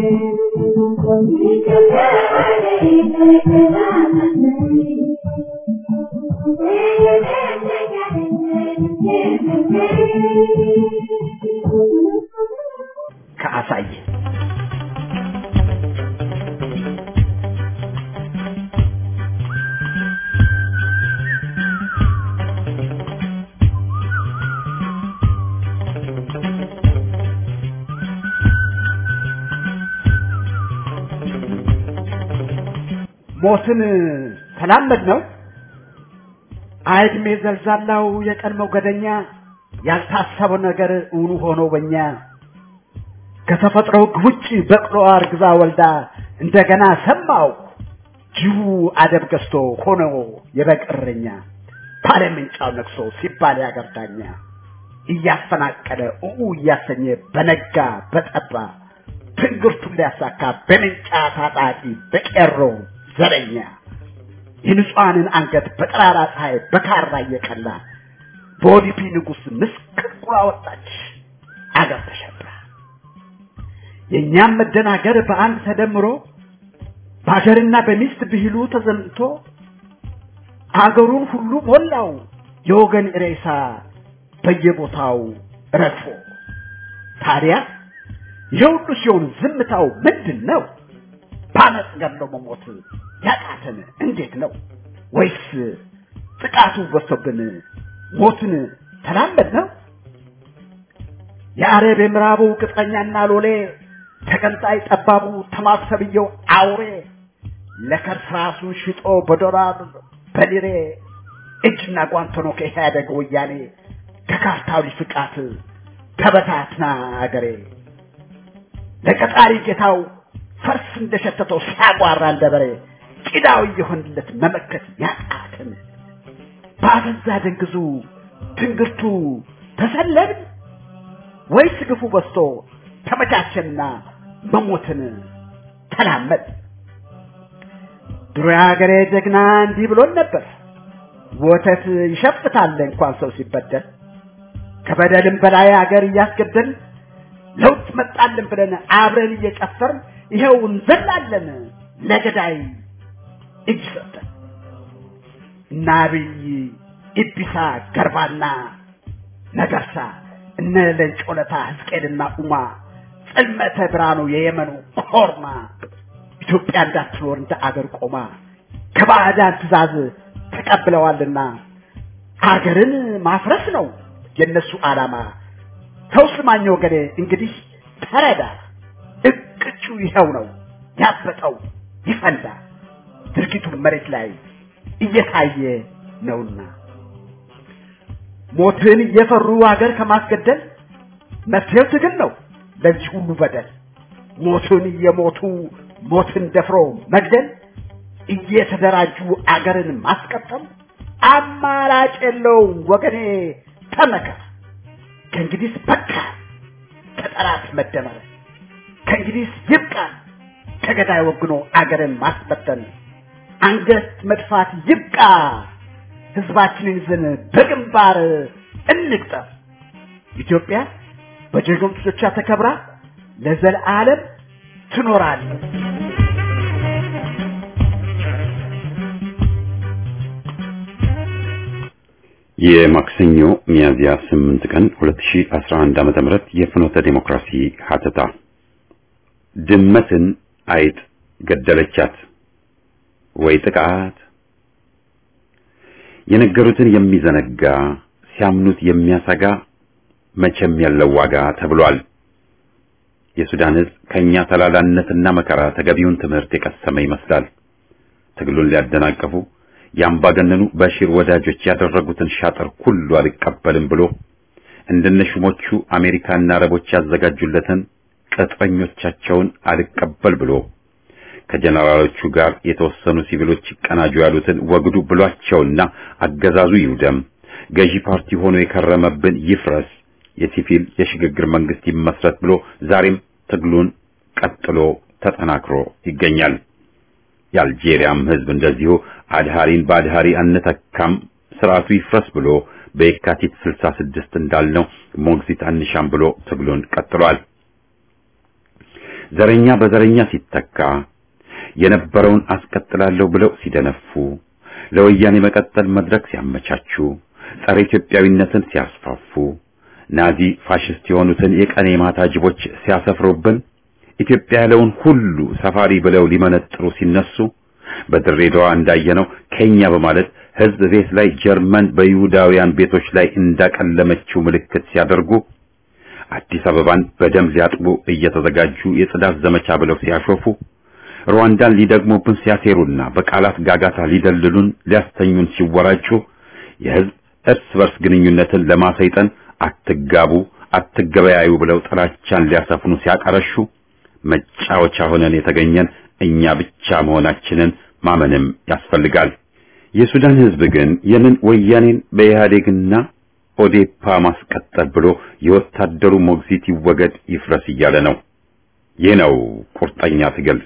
ከአሳየ ሞትን ተላመድ ነው አይድሜ ዘልዛላው የቀን ሞገደኛ ያልታሰበው ነገር እውኑ ሆኖ በኛ ከተፈጥሮ ሕግ ውጭ በቅሎ አርግዛ ወልዳ እንደገና ሰማው ጅቡ አደብ ገዝቶ ሆኖ የበግ እረኛ ባለምንጫው ነግሶ ሲባል ያገር ዳኛ እያፈናቀለ ኡኡ እያሰኘ በነጋ በጠባ ትንግርቱን ሊያሳካ በምንጫ ታጣቂ በቄሮ ዘረኛ የንጹሐንን አንገት በጠራራ ፀሐይ በካራ እየቀላ በኦዲፒ ንጉሥ ምስቅልቁላ ወጣች አገር ተሸብራ የእኛም መደናገር በአንድ ተደምሮ በሀገርና በሚስት ብሂሉ ተዘምቶ አገሩን ሁሉ ሞላው የወገን ሬሳ በየቦታው ረግፎ ታዲያ የሁሉ ሲሆን ዝምታው ምንድን ነው? በአመፅ ገድሎ መሞት ያቃተን እንዴት ነው? ወይስ ጥቃቱ በዝቶብን ሞትን ተላመድ ነው? የአረብ የምዕራቡ ቅጥረኛና ሎሌ ተቀንጣይ ጠባቡ ተማሰብየው አውሬ ለከርስ ራሱን ሽጦ በዶላር በሊሬ እጅና ጓንት ሆኖ ከኢህአደግ ወያኔ ከካርታዊ ፍቃት ተበታትና አገሬ ለቀጣሪ ጌታው ፈርስ እንደሸተተው ሲያጓራ እንደበሬ ቂዳው እየሆንለት መመከት ያቃትን በአበዛ ደንግዙ ትንግርቱ ተሰለብን ወይስ ግፉ በዝቶ ተመቻቸንና መሞትን ተላመድ ድሮ የሀገሬ ጀግና እንዲህ ብሎን ነበር ወተት ይሸፍታል እንኳን ሰው ሲበደል ከበደልም በላይ አገር እያስገደል ለውጥ መጣልን ብለን አብረን እየጨፈርን ይኸው እንዘላለን ለገዳይ እጅ ሰጠን እና አብይ ኢቢሳ ገርባና ነገርሳ እነ ለንጮለታ ሕዝቅኤልና ኡማ ጽልመተ ብርሃኑ የየመኑ ኮርማ ኢትዮጵያ እንዳትኖር እንደ አገር ቆማ ከባዕዳን ትእዛዝ ተቀብለዋልና ሀገርን ማፍረስ ነው የነሱ ዓላማ። ሰው ስማኝ ወገኔ እንግዲህ ተረዳ፣ እቅጩ ይኸው ነው ያበጠው ይፈንዳ። ድርጊቱ መሬት ላይ እየታየ ነውና ሞትን እየፈሩ ሀገር ከማስገደል መፍትሄው ትግል ነው ለዚህ ሁሉ በደል። ሞትን እየሞቱ ሞትን ደፍሮ መግደል እየተደራጁ አገርን ማስቀጠል አማራጭ የለውም ወገኔ ተመከር። ከእንግዲህ በቃ ከጠላት መደመር፣ ከእንግዲህ ይብቃ ከገዳይ ወግኖ አገርን ማስበተን፣ አንገት መድፋት ይብቃ። ህዝባችንን ይዘን በግንባር እንግጠም። ኢትዮጵያ በጀግኖች ልጆቿ ተከብራ ለዘለዓለም ትኖራለች። የማክሰኞ ሚያዝያ 8 ቀን 2011 ዓመተ ምህረት የፍኖተ ዲሞክራሲ ሀተታ ድመትን አይጥ ገደለቻት ወይ ጥቃት የነገሩትን የሚዘነጋ ሲያምኑት የሚያሰጋ መቼም ያለው ዋጋ ተብሏል። የሱዳን ህዝብ ከኛ ተላላነትና መከራ ተገቢውን ትምህርት የቀሰመ ይመስላል። ትግሉን ሊያደናቀፉ የአምባገነኑ በሺር ወዳጆች ያደረጉትን ሻጥር ሁሉ አልቀበልም ብሎ እንደነ ሹሞቹ አሜሪካና አረቦች ያዘጋጁለትን ቅጥረኞቻቸውን አልቀበል ብሎ ከጀነራሎቹ ጋር የተወሰኑ ሲቪሎች ይቀናጁ ያሉትን ወግዱ ብሏቸውና አገዛዙ ይውደም፣ ገዢ ፓርቲ ሆኖ የከረመብን ይፍረስ፣ የሲቪል የሽግግር መንግስት ይመስረት ብሎ ዛሬም ትግሉን ቀጥሎ ተጠናክሮ ይገኛል። የአልጄሪያም ህዝብ እንደዚሁ አድሃሪን በአድሃሪ አንተካም ስርዓቱ ይፍረስ ብሎ በየካቲት 66 እንዳልነው ሞግዚት አንሻም ብሎ ትግሉን ቀጥሏል። ዘረኛ በዘረኛ ሲተካ የነበረውን አስቀጥላለሁ ብለው ሲደነፉ ለወያኔ መቀጠል መድረክ ሲያመቻቹ ጸረ ኢትዮጵያዊነትን ሲያስፋፉ ናዚ ፋሽስት የሆኑትን የቀኔ ማታ ጅቦች ሲያሰፍሩብን ኢትዮጵያ ያለውን ሁሉ ሰፋሪ ብለው ሊመነጥሩ ሲነሱ በድሬዳዋ እንዳየነው ኬኛ በማለት ህዝብ ቤት ላይ ጀርመን በይሁዳውያን ቤቶች ላይ እንዳቀለመችው ምልክት ሲያደርጉ አዲስ አበባን በደም ሊያጥቡ እየተዘጋጁ የጽዳት ዘመቻ ብለው ሲያሾፉ ሩዋንዳን ሊደግሙብን ሲያሴሩና በቃላት ጋጋታ ሊደልሉን ሊያስተኙን ሲወራጩ የህዝብ እርስ በርስ ግንኙነትን ለማሰይጠን አትጋቡ፣ አትገበያዩ ብለው ጥላቻን ሊያሰፍኑ ሲያቀረሹ መጫወቻ ሆነን የተገኘን እኛ ብቻ መሆናችንን ማመንም ያስፈልጋል። የሱዳን ህዝብ ግን የምን ወያኔን በኢህአዴግና ኦዴፓ ማስቀጠል ብሎ የወታደሩ ሞግዚት ይወገድ ይፍረስ እያለ ነው። ይህ ነው ቁርጠኛ ትግል።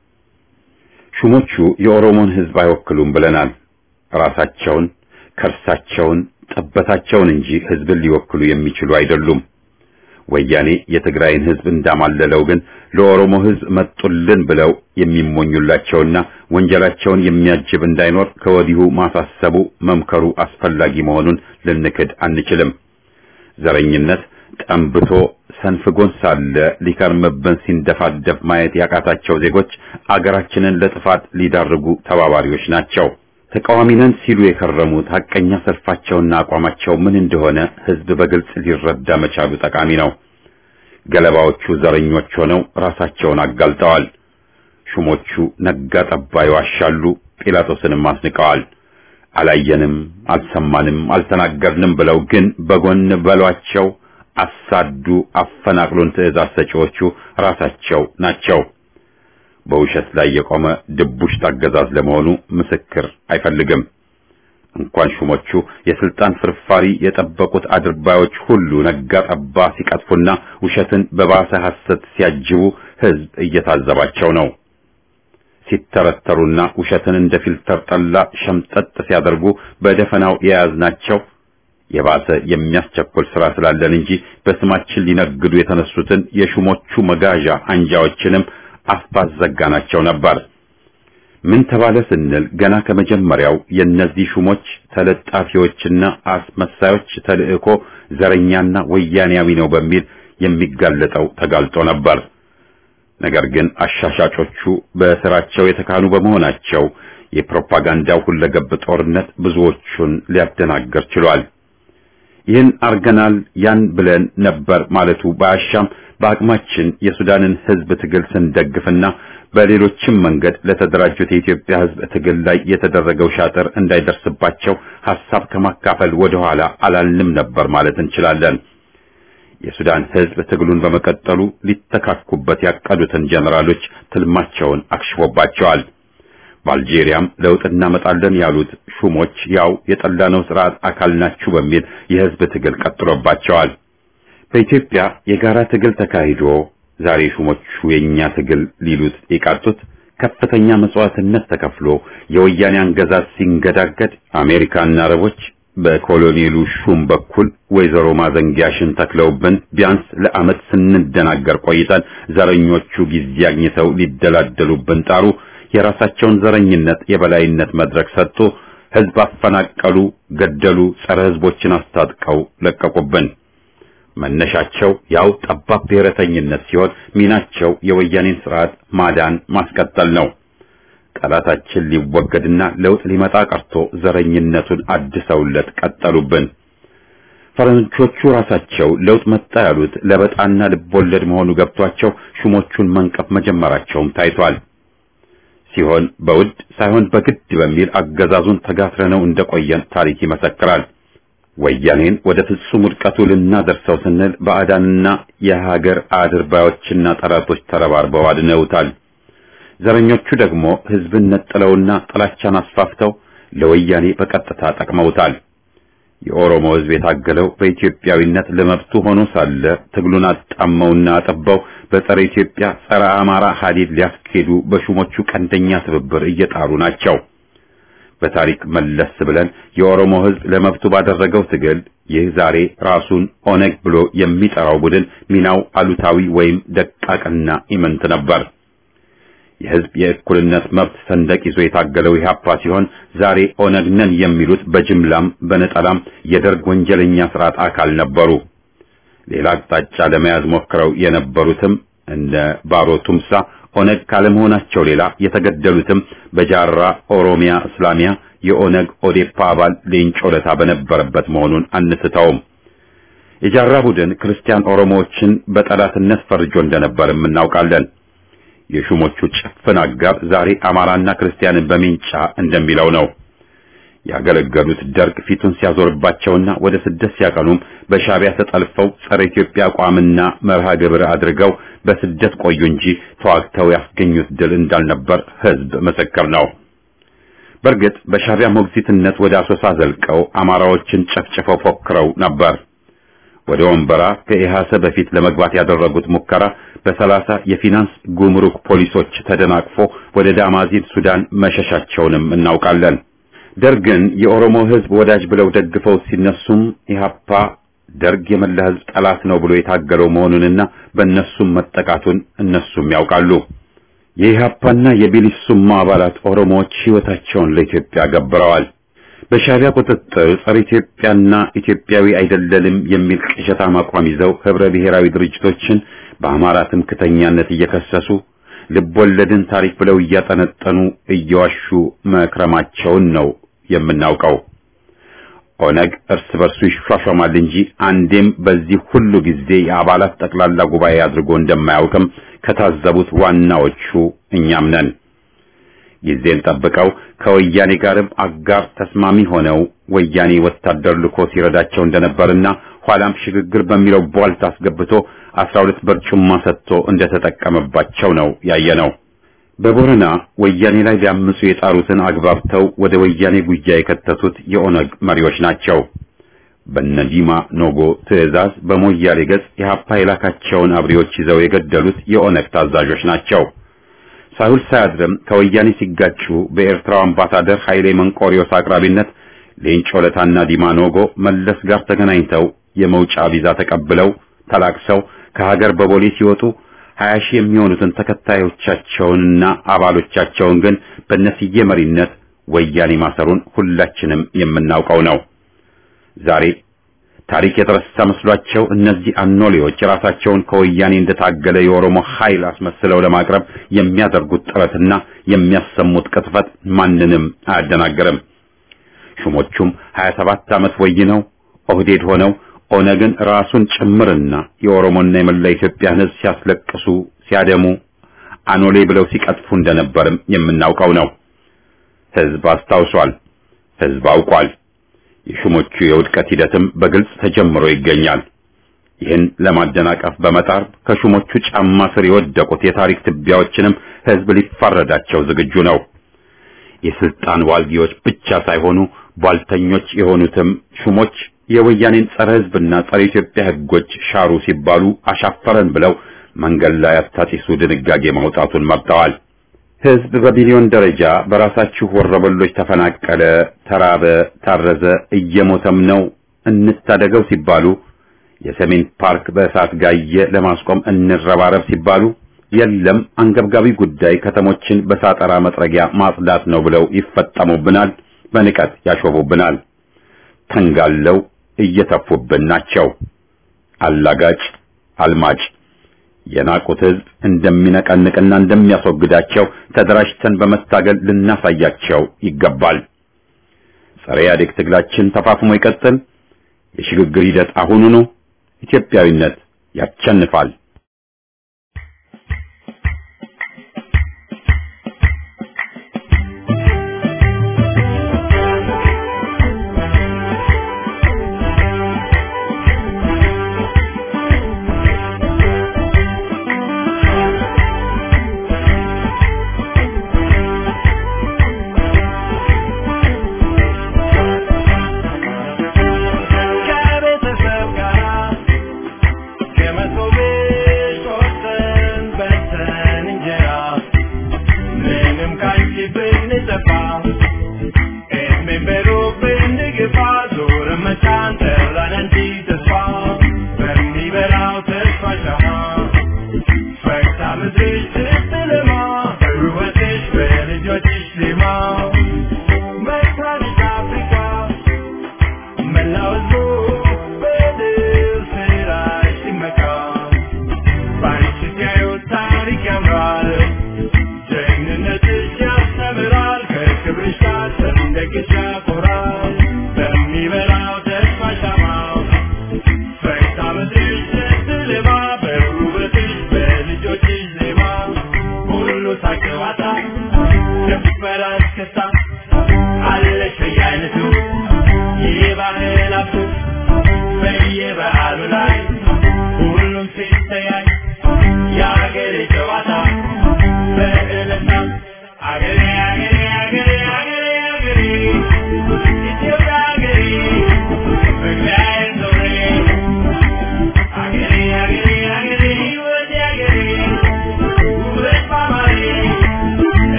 ሹሞቹ የኦሮሞን ህዝብ አይወክሉም ብለናል። ራሳቸውን፣ ከርሳቸውን፣ ጠበታቸውን እንጂ ህዝብን ሊወክሉ የሚችሉ አይደሉም። ወያኔ የትግራይን ህዝብ እንዳማለለው ግን ለኦሮሞ ህዝብ መጡልን ብለው የሚሞኙላቸውና ወንጀላቸውን የሚያጅብ እንዳይኖር ከወዲሁ ማሳሰቡ መምከሩ አስፈላጊ መሆኑን ልንክድ አንችልም። ዘረኝነት ጠንብቶ ሰንፍጎን ሳለ ሊከርምብን ሲንደፋደፍ ማየት ያቃታቸው ዜጎች አገራችንን ለጥፋት ሊዳርጉ ተባባሪዎች ናቸው። ተቃዋሚ ነን ሲሉ የከረሙት ሐቀኛ ሰልፋቸውና አቋማቸው ምን እንደሆነ ህዝብ በግልጽ ሊረዳ መቻሉ ጠቃሚ ነው። ገለባዎቹ ዘረኞች ሆነው ራሳቸውን አጋልጠዋል። ሹሞቹ ነጋ ጠባ ይዋሻሉ፣ ጲላጦስንም አስንቀዋል። አላየንም፣ አልሰማንም፣ አልተናገርንም ብለው ግን በጎን በሏቸው፣ አሳዱ፣ አፈናቅሉን ትዕዛዝ ሰጪዎቹ ራሳቸው ናቸው። በውሸት ላይ የቆመ ድቡሽት አገዛዝ ለመሆኑ ምስክር አይፈልግም። እንኳን ሹሞቹ የስልጣን ፍርፋሪ የጠበቁት አድርባዮች ሁሉ ነጋ ጠባ ሲቀጥፉና ውሸትን በባሰ ሐሰት ሲያጅቡ ህዝብ እየታዘባቸው ነው። ሲተረተሩና ውሸትን እንደ ፊልተር ጠላ ሸምጠጥ ሲያደርጉ በደፈናው የያዝናቸው የባሰ የሚያስቸኩል ስራ ስላለን እንጂ በስማችን ሊነግዱ የተነሱትን የሹሞቹ መጋዣ አንጃዎችንም አፍ ባዘጋናቸው ነበር። ምን ተባለ ስንል ገና ከመጀመሪያው የእነዚህ ሹሞች ተለጣፊዎችና አስመሳዮች ተልእኮ ዘረኛና ወያኔያዊ ነው በሚል የሚጋለጠው ተጋልጦ ነበር። ነገር ግን አሻሻጮቹ በስራቸው የተካኑ በመሆናቸው የፕሮፓጋንዳው ሁለገብ ጦርነት ብዙዎቹን ሊያደናገር ችሏል። ይህን አርገናል ያን ብለን ነበር ማለቱ ባያሻም በአቅማችን የሱዳንን ህዝብ ትግል ስንደግፍና በሌሎችም መንገድ ለተደራጁት የኢትዮጵያ ህዝብ ትግል ላይ የተደረገው ሻጥር እንዳይደርስባቸው ሐሳብ ከማካፈል ወደ ኋላ አላልንም ነበር ማለት እንችላለን። የሱዳን ህዝብ ትግሉን በመቀጠሉ ሊተካኩበት ያቀዱትን ጀነራሎች ትልማቸውን አክሽፎባቸዋል። በአልጄሪያም ለውጥ እናመጣለን ያሉት ሹሞች ያው የጠላነው ስርዓት አካል ናችሁ በሚል የህዝብ ትግል ቀጥሎባቸዋል። በኢትዮጵያ የጋራ ትግል ተካሂዶ ዛሬ ሹሞቹ የኛ ትግል ሊሉት የቃጡት ከፍተኛ መስዋዕትነት ተከፍሎ የወያኔ አገዛዝ ሲንገዳገድ አሜሪካና አረቦች በኮሎኔሉ ሹም በኩል ወይዘሮ ማዘንጊያሽን ተክለውብን ቢያንስ ለዓመት ስንደናገር ቆይተን ዘረኞቹ ጊዜ አግኝተው ሊደላደሉብን ጣሩ። የራሳቸውን ዘረኝነት የበላይነት መድረክ ሰጥቶ ህዝብ አፈናቀሉ፣ ገደሉ፣ ጸረ ህዝቦችን አስታጥቀው ለቀቁብን። መነሻቸው ያው ጠባብ ብሔረተኝነት ሲሆን ሚናቸው የወያኔን ስርዓት ማዳን ማስቀጠል ነው። ጠላታችን ሊወገድና ለውጥ ሊመጣ ቀርቶ ዘረኝነቱን አድሰውለት ቀጠሉብን። ፈረንጆቹ ራሳቸው ለውጥ መጣ ያሉት ለበጣና ልቦለድ መሆኑ ገብቷቸው ሹሞቹን መንቀፍ መጀመራቸውም ታይቷል። ሲሆን በውድ ሳይሆን በግድ በሚል አገዛዙን ተጋፍረነው እንደቆየን ታሪክ ይመሰክራል። ወያኔን ወደ ፍጹም ውድቀቱ ልናደርሰው ስንል ባዕዳንና የሀገር አድርባዮችና ጠላቶች ተረባርበው አድነውታል። ዘረኞቹ ደግሞ ህዝብን ነጥለውና ጥላቻን አስፋፍተው ለወያኔ በቀጥታ ጠቅመውታል። የኦሮሞ ህዝብ የታገለው በኢትዮጵያዊነት ለመብቱ ሆኖ ሳለ ትግሉን አጣመውና አጠባው በጸረ ኢትዮጵያ ጸረ አማራ ሀዲድ ሊያስኬዱ በሹሞቹ ቀንደኛ ትብብር እየጣሩ ናቸው። በታሪክ መለስ ብለን የኦሮሞ ሕዝብ ለመብቱ ባደረገው ትግል ይህ ዛሬ ራሱን ኦነግ ብሎ የሚጠራው ቡድን ሚናው አሉታዊ ወይም ደቃቅና ኢምንት ነበር። የሕዝብ የእኩልነት መብት ሰንደቅ ይዞ የታገለው ኢህአፓ ሲሆን ዛሬ ኦነግ ነን የሚሉት በጅምላም በነጠላም የደርግ ወንጀለኛ ስርዓት አካል ነበሩ። ሌላ አቅጣጫ ለመያዝ ሞክረው የነበሩትም እንደ ባሮ ቱምሳ ኦነግ ካለመሆናቸው ሌላ የተገደሉትም በጃራ ኦሮሚያ እስላሚያ የኦነግ ኦዴፓ አባል ሌንጮ ለታ በነበረበት መሆኑን አንስተውም። የጃራ ቡድን ክርስቲያን ኦሮሞዎችን በጠላትነት ፈርጆ እንደነበርም እናውቃለን። የሹሞቹ ጭፍን አጋር ዛሬ አማራና ክርስቲያንን በሚንጫ እንደሚለው ነው። ያገለገሉት ደርግ ፊቱን ሲያዞርባቸውና ወደ ስደት ሲያቀኑም በሻቢያ ተጠልፈው ጸረ ኢትዮጵያ አቋምና መርሃ ግብር አድርገው በስደት ቆዩ እንጂ ተዋግተው ያስገኙት ድል እንዳልነበር ሕዝብ ምስክር ነው። በእርግጥ በሻቢያ ሞግዚትነት ወደ አሶሳ ዘልቀው አማራዎችን ጨፍጭፈው ፎክረው ነበር። ወደ ወንበራ ከኢሃሰ በፊት ለመግባት ያደረጉት ሙከራ በሰላሳ የፊናንስ ጉምሩክ ፖሊሶች ተደናቅፎ ወደ ዳማዚን ሱዳን መሸሻቸውንም እናውቃለን። ደርግን የኦሮሞ ሕዝብ ወዳጅ ብለው ደግፈው ሲነሱም ኢህአፓ ደርግ የመላ ሕዝብ ጠላት ነው ብሎ የታገለው መሆኑንና በእነሱም መጠቃቱን እነሱም ያውቃሉ። የኢህአፓና የቢሊሱማ አባላት ኦሮሞዎች ሕይወታቸውን ለኢትዮጵያ ገብረዋል። በሻቢያ ቁጥጥር ጸረ ኢትዮጵያና ኢትዮጵያዊ አይደለንም የሚል ቅዠታም አቋም ይዘው ህብረ ብሔራዊ ድርጅቶችን በአማራ ትምክተኛነት እየከሰሱ ልቦለድን ታሪክ ብለው እያጠነጠኑ እየዋሹ መክረማቸውን ነው የምናውቀው። ኦነግ እርስ በርሱ ይሿሿማል እንጂ አንዴም በዚህ ሁሉ ጊዜ የአባላት ጠቅላላ ጉባኤ አድርጎ እንደማያውቅም ከታዘቡት ዋናዎቹ እኛም ነን። ጊዜን ጠብቀው ከወያኔ ጋርም አጋር ተስማሚ ሆነው ወያኔ ወታደር ልኮ ሲረዳቸው እንደነበርና ኋላም ሽግግር በሚለው ቧልት አስገብቶ አስራ ሁለት በርጩማ ሰጥቶ እንደተጠቀመባቸው ነው ያየነው። በቦረና ወያኔ ላይ ሊያምፁ የጣሩትን አግባብተው ወደ ወያኔ ጉያ የከተቱት የኦነግ መሪዎች ናቸው። በነዲማ ኖጎ ትዕዛዝ በሞያሌ ገጽ የሀፓ የላካቸውን አብሪዎች ይዘው የገደሉት የኦነግ ታዛዦች ናቸው። ሳይውል ሳያድርም ከወያኔ ሲጋጩ በኤርትራው አምባሳደር ኃይሌ መንቆሪዮስ አቅራቢነት ሌንጮ ለታና ዲማ ኖጎ መለስ ጋር ተገናኝተው የመውጫ ቪዛ ተቀብለው ተላቅሰው ከሀገር በቦሌ ሲወጡ ሀያ ሺህ የሚሆኑትን ተከታዮቻቸውንና አባሎቻቸውን ግን በነስዬ መሪነት ወያኔ ማሰሩን ሁላችንም የምናውቀው ነው። ዛሬ ታሪክ የተረሳ መስሏቸው እነዚህ አኖሌዎች ራሳቸውን ከወያኔ እንደታገለ የኦሮሞ ኃይል አስመስለው ለማቅረብ የሚያደርጉት ጥረትና የሚያሰሙት ቅጥፈት ማንንም አያደናግርም። ሹሞቹም 27 ዓመት ወይነው ኦህዴድ ሆነው ኦነግን ራሱን ጭምርና የኦሮሞና የመላ ኢትዮጵያን ሕዝብ ሲያስለቅሱ ሲያደሙ አኖሌ ብለው ሲቀጥፉ እንደነበርም የምናውቀው ነው። ሕዝብ አስታውሷል። ሕዝብ አውቋል። የሹሞቹ የውድቀት ሂደትም በግልጽ ተጀምሮ ይገኛል። ይህን ለማደናቀፍ በመጣር ከሹሞቹ ጫማ ስር የወደቁት የታሪክ ትቢያዎችንም ሕዝብ ሊፋረዳቸው ዝግጁ ነው። የስልጣን ዋልጊዎች ብቻ ሳይሆኑ ቧልተኞች የሆኑትም ሹሞች የወያኔን ጸረ ሕዝብና ጸረ ኢትዮጵያ ሕጎች ሻሩ ሲባሉ አሻፈረን ብለው መንገድ ላይ አታጢሱ ድንጋጌ ማውጣቱን መርጠዋል። ሕዝብ በቢሊዮን ደረጃ በራሳችሁ ወረበሎች ተፈናቀለ፣ ተራበ፣ ታረዘ፣ እየሞተም ነው እንታደገው ሲባሉ የሰሜን ፓርክ በእሳት ጋየ ለማስቆም እንረባረብ ሲባሉ የለም አንገብጋቢ ጉዳይ ከተሞችን በሳጠራ መጥረጊያ ማጽዳት ነው ብለው ይፈጠሙብናል፣ በንቀት ያሾፉብናል። ተንጋለው እየተፉብን ናቸው። አላጋጭ አልማጭ የናቁት ሕዝብ እንደሚነቀንቅና እንደሚያስወግዳቸው ተደራጅተን በመታገል ልናሳያቸው ይገባል። ጸረ ኢህአዴግ ትግላችን ተፋፍሞ ይቀጥል። የሽግግር ሂደት አሁኑኑ። ኢትዮጵያዊነት ያቸንፋል። ከቤተሰብ ጋር ከመቶ ቤት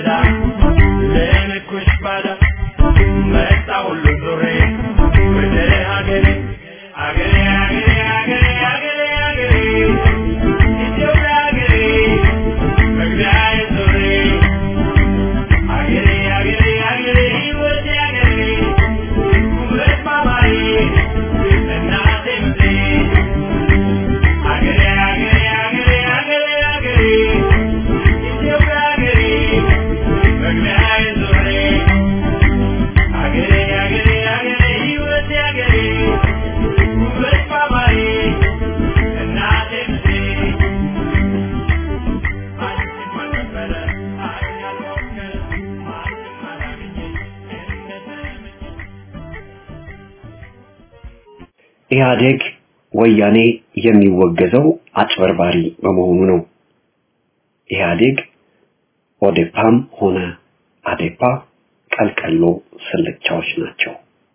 በዳ ለንኩሽ ባዳ መጣ ሁሉ ዙሬ ወደ ሀገሬ ሀገሬ ሀገሬ ሀገሬ ሀገሬ ሀገሬ ኢትዮጵያ ሀገሬ መግቢያዬ ዙሬ ሀገሬ ሀገሬ ሀገሬ ሕይወቴ ሀገሬ ውበት ማማዬ እናቴ ምድሬ ሀገሬ ሀገሬ ሀገሬ ሀገሬ ሀገሬ ኢትዮጵያ ሀገሬ መግቢያዬ ዙሬ ሀገሬ ሀገሬ ሀገሬ ሕይወቴ ሀገሬ ውበት ማማዬ እናቴ ምድሬ ማንም አልነበረ ማንም ያልሞከረ ማንም አላገኘ እንደተመኘ ኢህአዴግ ወያኔ የሚወገዘው አጭበርባሪ በመሆኑ ነው። ኢህአዴግ ኦዴፓም ሆነ አዴፓ ቀልቀሎ ስልቻዎች ናቸው።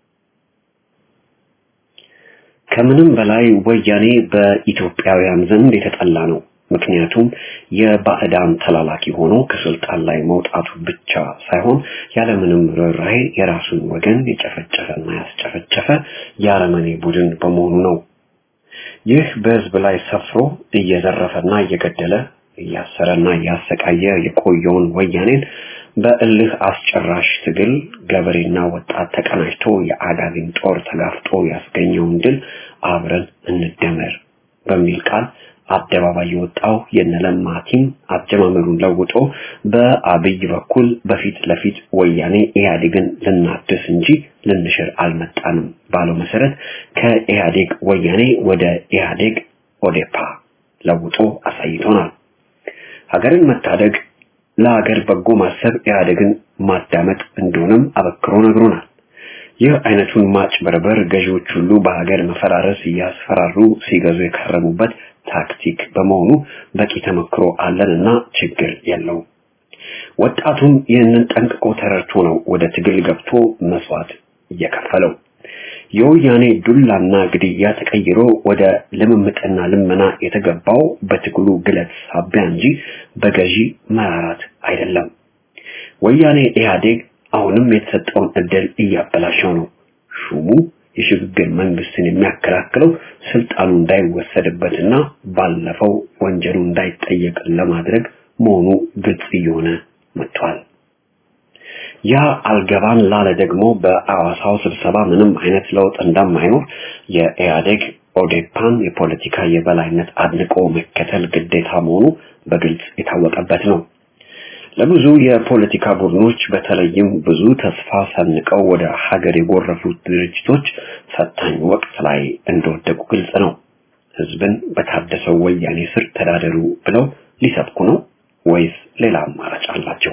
ከምንም በላይ ወያኔ በኢትዮጵያውያን ዘንድ የተጠላ ነው። ምክንያቱም የባዕዳን ተላላኪ ሆኖ ከስልጣን ላይ መውጣቱ ብቻ ሳይሆን ያለምንም ርኅራኄ የራሱን ወገን የጨፈጨፈና ያስጨፈጨፈ የአረመኔ ቡድን በመሆኑ ነው። ይህ በህዝብ ላይ ሰፍሮ እየዘረፈና እየገደለ እያሰረና እያሰቃየ የቆየውን ወያኔን በእልህ አስጨራሽ ትግል ገበሬና ወጣት ተቀናጅቶ የአጋዚን ጦር ተጋፍጦ ያስገኘውን ድል አብረን እንደመር በሚል ቃል አደባባይ የወጣው የነለማ ቲም አጀማመሩን ለውጦ በአብይ በኩል በፊት ለፊት ወያኔ ኢህአዴግን ልናድስ እንጂ ልንሽር አልመጣንም ባለው መሰረት ከኢህአዴግ ወያኔ ወደ ኢህአዴግ ኦዴፓ ለውጦ አሳይቶናል። ሀገርን መታደግ ለሀገር በጎ ማሰብ ኢህአዴግን ማዳመጥ እንደሆነም አበክሮ ነግሮናል። ይህ አይነቱን ማጭበርበር ገዢዎች ሁሉ በሀገር መፈራረስ እያስፈራሩ ሲገዙ የከረሙበት ታክቲክ በመሆኑ በቂ ተመክሮ አለንና ችግር የለውም። ወጣቱም ይህንን ጠንቅቆ ተረድቶ ነው ወደ ትግል ገብቶ መስዋዕት እየከፈለው። የወያኔ ዱላና ግድያ ተቀይሮ ወደ ልምምጥና ልመና የተገባው በትግሉ ግለት ሳቢያ እንጂ በገዢ መራራት አይደለም። ወያኔ ኢህአዴግ አሁንም የተሰጠውን እድል እያበላሸው ነው። ሹሙ የሽግግር መንግስትን የሚያከላክለው ስልጣኑ እንዳይወሰድበትና ባለፈው ወንጀሉ እንዳይጠየቅ ለማድረግ መሆኑ ግልጽ እየሆነ መጥቷል። ያ አልገባን ላለ ደግሞ በአዋሳው ስብሰባ ምንም አይነት ለውጥ እንደማይኖር የኢህአዴግ ኦዴፓን የፖለቲካ የበላይነት አድንቆ መከተል ግዴታ መሆኑ በግልጽ የታወቀበት ነው። ለብዙ የፖለቲካ ቡድኖች በተለይም ብዙ ተስፋ ሰንቀው ወደ ሀገር የጎረፉት ድርጅቶች ፈታኝ ወቅት ላይ እንደወደቁ ግልጽ ነው። ህዝብን በታደሰው ወያኔ ስር ተዳደሩ ብለው ሊሰብኩ ነው ወይስ ሌላ አማራጭ አላቸው?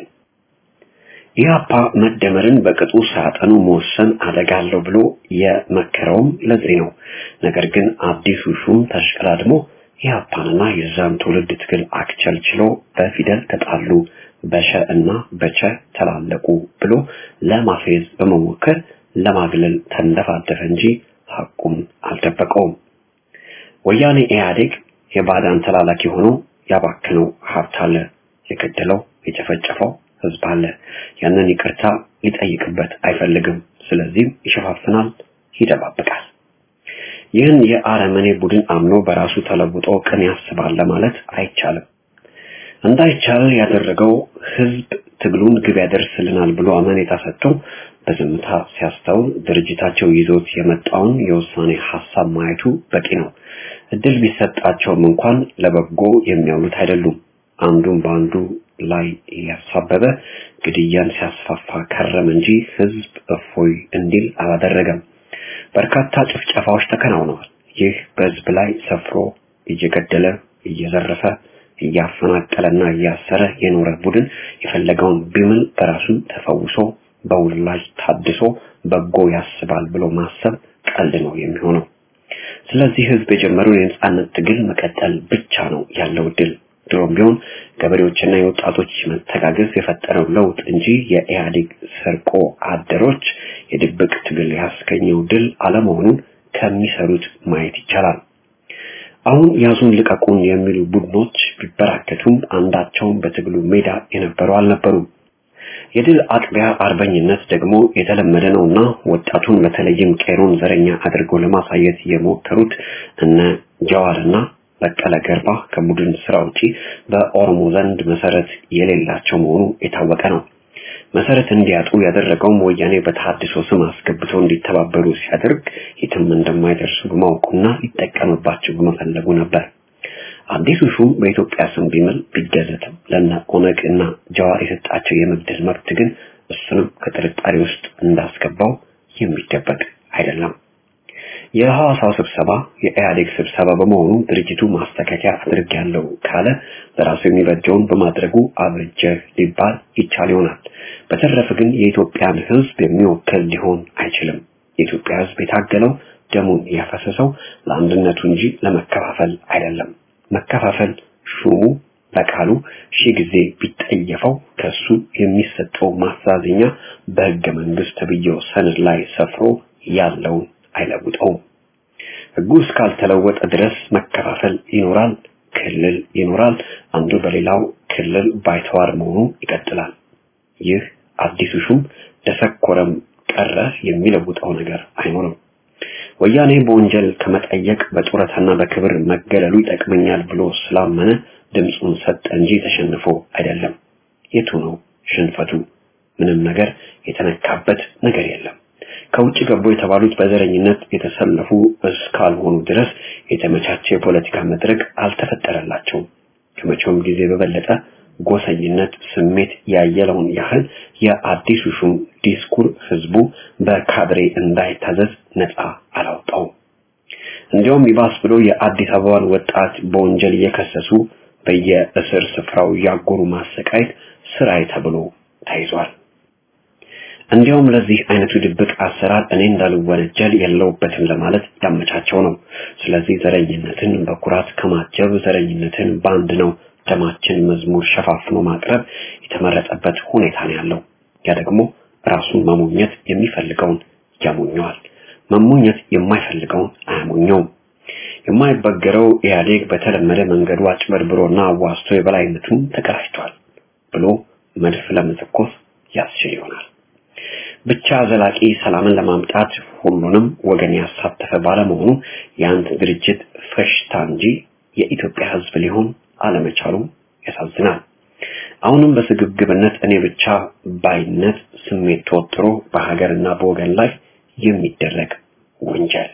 ኢህአፓ መደመርን በቅጡ ሳያጠኑ መወሰን አደጋ አለው ብሎ የመከረውም ለዚህ ነው። ነገር ግን አዲሱ ሹም ተሽቀዳድሞ ኢህአፓንና የዛን ትውልድ ትግል አክቸልችሎ በፊደል ተጣሉ፣ በሸ እና በቸ ተላለቁ ብሎ ለማፌዝ በመሞከር ለማግለል ተንደፋደፈ እንጂ ሐቁን አልደበቀውም። ወያኔ ኢህአዴግ የባዳን ተላላኪ ሆኖ ያባከነው ሀብት አለ፣ የገደለው የጨፈጨፈው ህዝብ አለ። ያንን ይቅርታ ሊጠይቅበት አይፈልግም። ስለዚህም ይሸፋፍናል፣ ይደባብቃል። ይህን የአረመኔ ቡድን አምኖ በራሱ ተለውጦ ቅን ያስባል ለማለት አይቻልም። እንዳይቻል ያደረገው ህዝብ ትግሉን ግብ ያደርስልናል ብሎ አመኔታ ሰጥቶ በዝምታ ሲያስተውል ድርጅታቸው ይዞት የመጣውን የውሳኔ ሀሳብ ማየቱ በቂ ነው። እድል ቢሰጣቸውም እንኳን ለበጎ የሚያውሉት አይደሉም። አንዱን በአንዱ ላይ እያሳበበ ግድያን ሲያስፋፋ ከረም እንጂ ህዝብ እፎይ እንዲል አላደረገም። በርካታ ጭፍጨፋዎች ተከናውነዋል። ይህ በህዝብ ላይ ሰፍሮ እየገደለ እየዘረፈ እያፈናቀለና እያሰረ የኖረ ቡድን የፈለገውን ቢምል በራሱ ተፈውሶ በውላጅ ታድሶ በጎ ያስባል ብሎ ማሰብ ቀልድ ነው የሚሆነው። ስለዚህ ህዝብ የጀመረውን የነጻነት ትግል መቀጠል ብቻ ነው ያለው ድል። ድሮም ቢሆን ገበሬዎችና የወጣቶች መተጋገዝ የፈጠረው ለውጥ እንጂ የኢህአዴግ ሰርቆ አደሮች የድብቅ ትግል ያስገኘው ድል አለመሆኑን ከሚሰሩት ማየት ይቻላል። አሁን ያዙን ልቀቁን የሚሉ ቡድኖች ቢበራከቱም አንዳቸውም በትግሉ ሜዳ የነበሩ አልነበሩም። የድል አጥቢያ አርበኝነት ደግሞ የተለመደ ነውና ወጣቱን በተለይም ቄሮን ዘረኛ አድርገው ለማሳየት የሞከሩት እነ ጀዋርና በቀለ ገርባ ከቡድን ስራ ውጪ በኦሮሞ ዘንድ መሰረት የሌላቸው መሆኑ የታወቀ ነው። መሰረት እንዲያጡ ያደረገውም ወያኔ በተሐድሶ ስም አስገብተው እንዲተባበሩ ሲያደርግ የትም እንደማይደርሱ በማወቁና ሊጠቀምባቸው በመፈለጉ ነበር። አዲሱ ሹም በኢትዮጵያ ስም ቢምል ቢገዘትም ለነ ኦነግ እና ጀዋር የሰጣቸው የመግደል መብት ግን እሱንም ከጥርጣሬ ውስጥ እንዳስገባው የሚደበቅ አይደለም። የሐዋሳው ስብሰባ የኢህአዴግ ስብሰባ በመሆኑ ድርጅቱ ማስተካከያ አድርጌያለሁ ካለ ለራሱ የሚበጀውን በማድረጉ አብርጀ ሊባል ይቻል ይሆናል። በተረፈ ግን የኢትዮጵያን ሕዝብ የሚወክል ሊሆን አይችልም። የኢትዮጵያ ሕዝብ የታገለው ደሙን ያፈሰሰው ለአንድነቱ እንጂ ለመከፋፈል አይደለም። መከፋፈል ሹሙ በቃሉ ሺህ ጊዜ ቢጠየፈው ከሱ የሚሰጠው ማሳዘኛ በሕገ መንግስት ተብዬው ሰነድ ላይ ሰፍሮ ያለውን አይለውጠውም። ህጉ እስካልተለወጠ ድረስ መከፋፈል ይኖራል፣ ክልል ይኖራል፣ አንዱ በሌላው ክልል ባይተዋር መሆኑ ይቀጥላል። ይህ አዲሱ ሹም ደሰኮረም ቀረ የሚለውጠው ነገር አይኖርም። ወያኔ በወንጀል ከመጠየቅ በጡረታና በክብር መገለሉ ይጠቅመኛል ብሎ ስላመነ ድምፁን ሰጠ እንጂ ተሸንፎ አይደለም። የቱ ነው ሽንፈቱ? ምንም ነገር የተነካበት ነገር የለም። ከውጭ ገቡ የተባሉት በዘረኝነት የተሰለፉ እስካልሆኑ ድረስ የተመቻቸ የፖለቲካ መድረክ አልተፈጠረላቸውም። ከመቼውም ጊዜ በበለጠ ጎሰኝነት ስሜት ያየለውን ያህል የአዲሱ ሹም ዲስኩር ህዝቡ በካድሬ እንዳይታዘዝ ነፃ አላውጣውም። እንዲያውም ይባስ ብሎ የአዲስ አበባን ወጣት በወንጀል እየከሰሱ በየእስር ስፍራው ያጎሩ ማሰቃየት ስራዬ ተብሎ ተይዟል። እንዲያውም ለዚህ አይነቱ ድብቅ አሰራር እኔ እንዳልወነጀል የለውበትም ለማለት ያመቻቸው ነው። ስለዚህ ዘረኝነትን በኩራት ከማጀብ ዘረኝነትን በአንድ ነው ደማችን መዝሙር ሸፋፍኖ ማቅረብ የተመረጠበት ሁኔታ ነው ያለው። ያ ደግሞ ራሱን መሞኘት የሚፈልገውን ያሞኘዋል፣ መሞኘት የማይፈልገውን አያሞኘውም። የማይበገረው ኢህአዴግ በተለመደ መንገዱ አጭበርብሮና አዋስቶ የበላይነቱን ተቀዳጅቷል ብሎ መድፍ ለመተኮስ ያስችል ይሆናል። ብቻ ዘላቂ ሰላምን ለማምጣት ሁሉንም ወገን ያሳተፈ ባለመሆኑ የአንድ ድርጅት ፈሽታ እንጂ የኢትዮጵያ ሕዝብ ሊሆን አለመቻሉ ያሳዝናል። አሁንም በስግብግብነት እኔ ብቻ ባይነት ስሜት ተወጥሮ በሀገርና በወገን ላይ የሚደረግ ወንጀል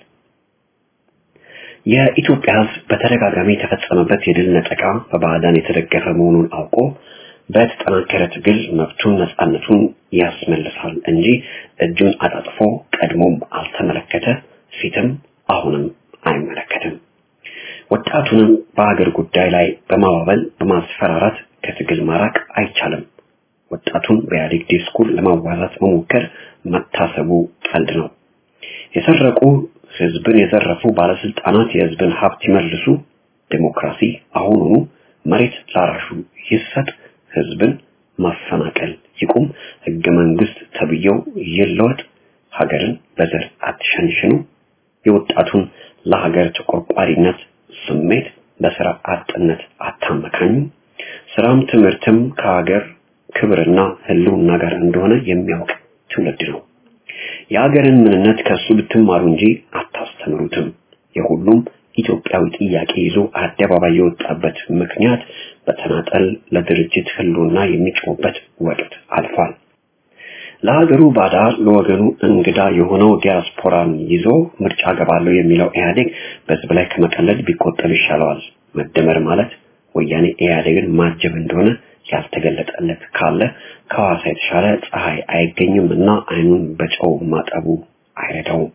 የኢትዮጵያ ሕዝብ በተደጋጋሚ የተፈጸመበት የድል ነጠቃ በባዕዳን የተደገፈ መሆኑን አውቆ በተጠናከረ ትግል መብቱን ነፃነቱን ያስመልሳል እንጂ እጁን አጣጥፎ ቀድሞም አልተመለከተ፣ ፊትም አሁንም አይመለከትም። ወጣቱንም በሀገር ጉዳይ ላይ በማባበል በማስፈራራት ከትግል ማራቅ አይቻልም። ወጣቱን በኢህአዴግ ዲስኩር ለማዋዛት መሞከር መታሰቡ ቀልድ ነው። የሰረቁ ህዝብን የዘረፉ ባለስልጣናት የህዝብን ሀብት ይመልሱ፣ ዴሞክራሲ አሁኑኑ መሬት ላራሹ ይሰጥ፣ ህዝብን ማፈናቀል ይቁም፣ ህገ መንግስት ተብዬው ይለወጥ፣ ሀገርን በዘር አትሸንሽኑ፣ የወጣቱን ለሀገር ተቆርቋሪነት ስሜት በስራ አጥነት አታመካኙ፣ ስራም ትምህርትም ከሀገር ክብርና ህልውና ጋር እንደሆነ የሚያውቅ ትውልድ ነው። የሀገርን ምንነት ከሱ ብትማሩ እንጂ አታስተምሩትም። የሁሉም ኢትዮጵያዊ ጥያቄ ይዞ አደባባይ የወጣበት ምክንያት በተናጠል ለድርጅት ህልውና የሚጮህበት ወቅት አልፏል። ለሀገሩ ባዳ ለወገኑ እንግዳ የሆነው ዲያስፖራን ይዞ ምርጫ ገባለሁ የሚለው ኢህአዴግ በህዝብ ላይ ከመቀለድ ቢቆጠብ ይሻለዋል። መደመር ማለት ወያኔ ኢህአዴግን ማጀብ እንደሆነ ያልተገለጠለት ካለ ከሐዋሳ የተሻለ ፀሐይ አይገኝም እና አይኑን በጨው ማጠቡ አይረዳውም።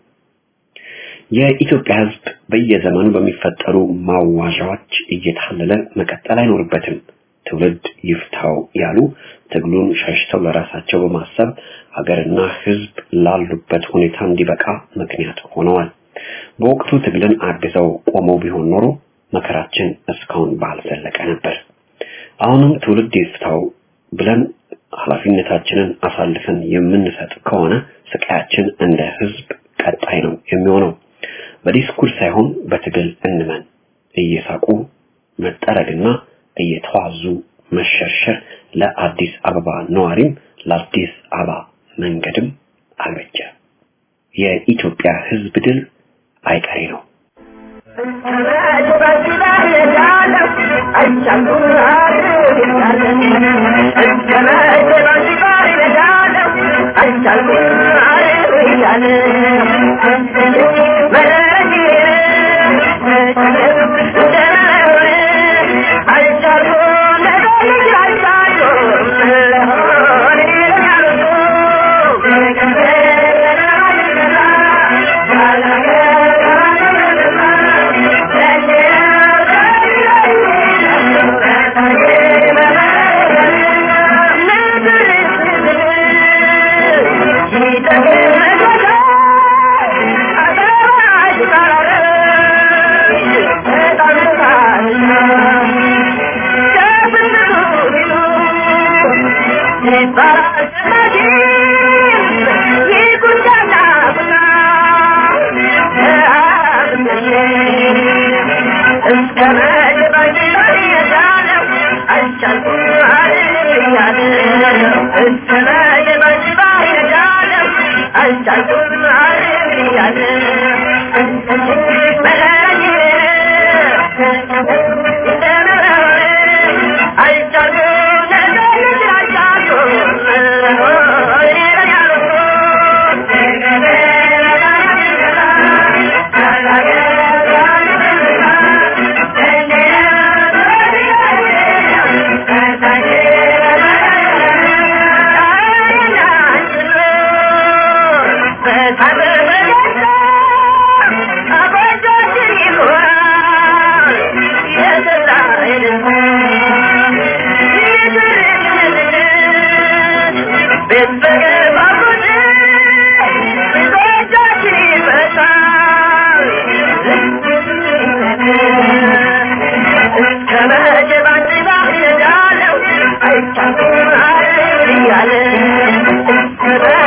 የኢትዮጵያ ህዝብ በየዘመኑ በሚፈጠሩ ማዋዣዎች እየታለለ መቀጠል አይኖርበትም። ትውልድ ይፍታው ያሉ ትግሉን ሸሽተው ለራሳቸው በማሰብ ሀገርና ህዝብ ላሉበት ሁኔታ እንዲበቃ ምክንያት ሆነዋል። በወቅቱ ትግልን አግዘው ቆመው ቢሆን ኖሮ መከራችን እስካሁን ባልዘለቀ ነበር። አሁንም ትውልድ ይፍታው ብለን ኃላፊነታችንን አሳልፈን የምንሰጥ ከሆነ ስቃያችን እንደ ህዝብ ቀጣይ ነው የሚሆነው። በዲስኩር ሳይሆን በትግል እንመን። እየሳቁ መጠረግና እየተዋዙ መሸርሸር ለአዲስ አበባ ነዋሪም ለአዲስ አበባ መንገድም አልበጀ። የኢትዮጵያ ህዝብ ድል አይቀሬ ነው። Yeah.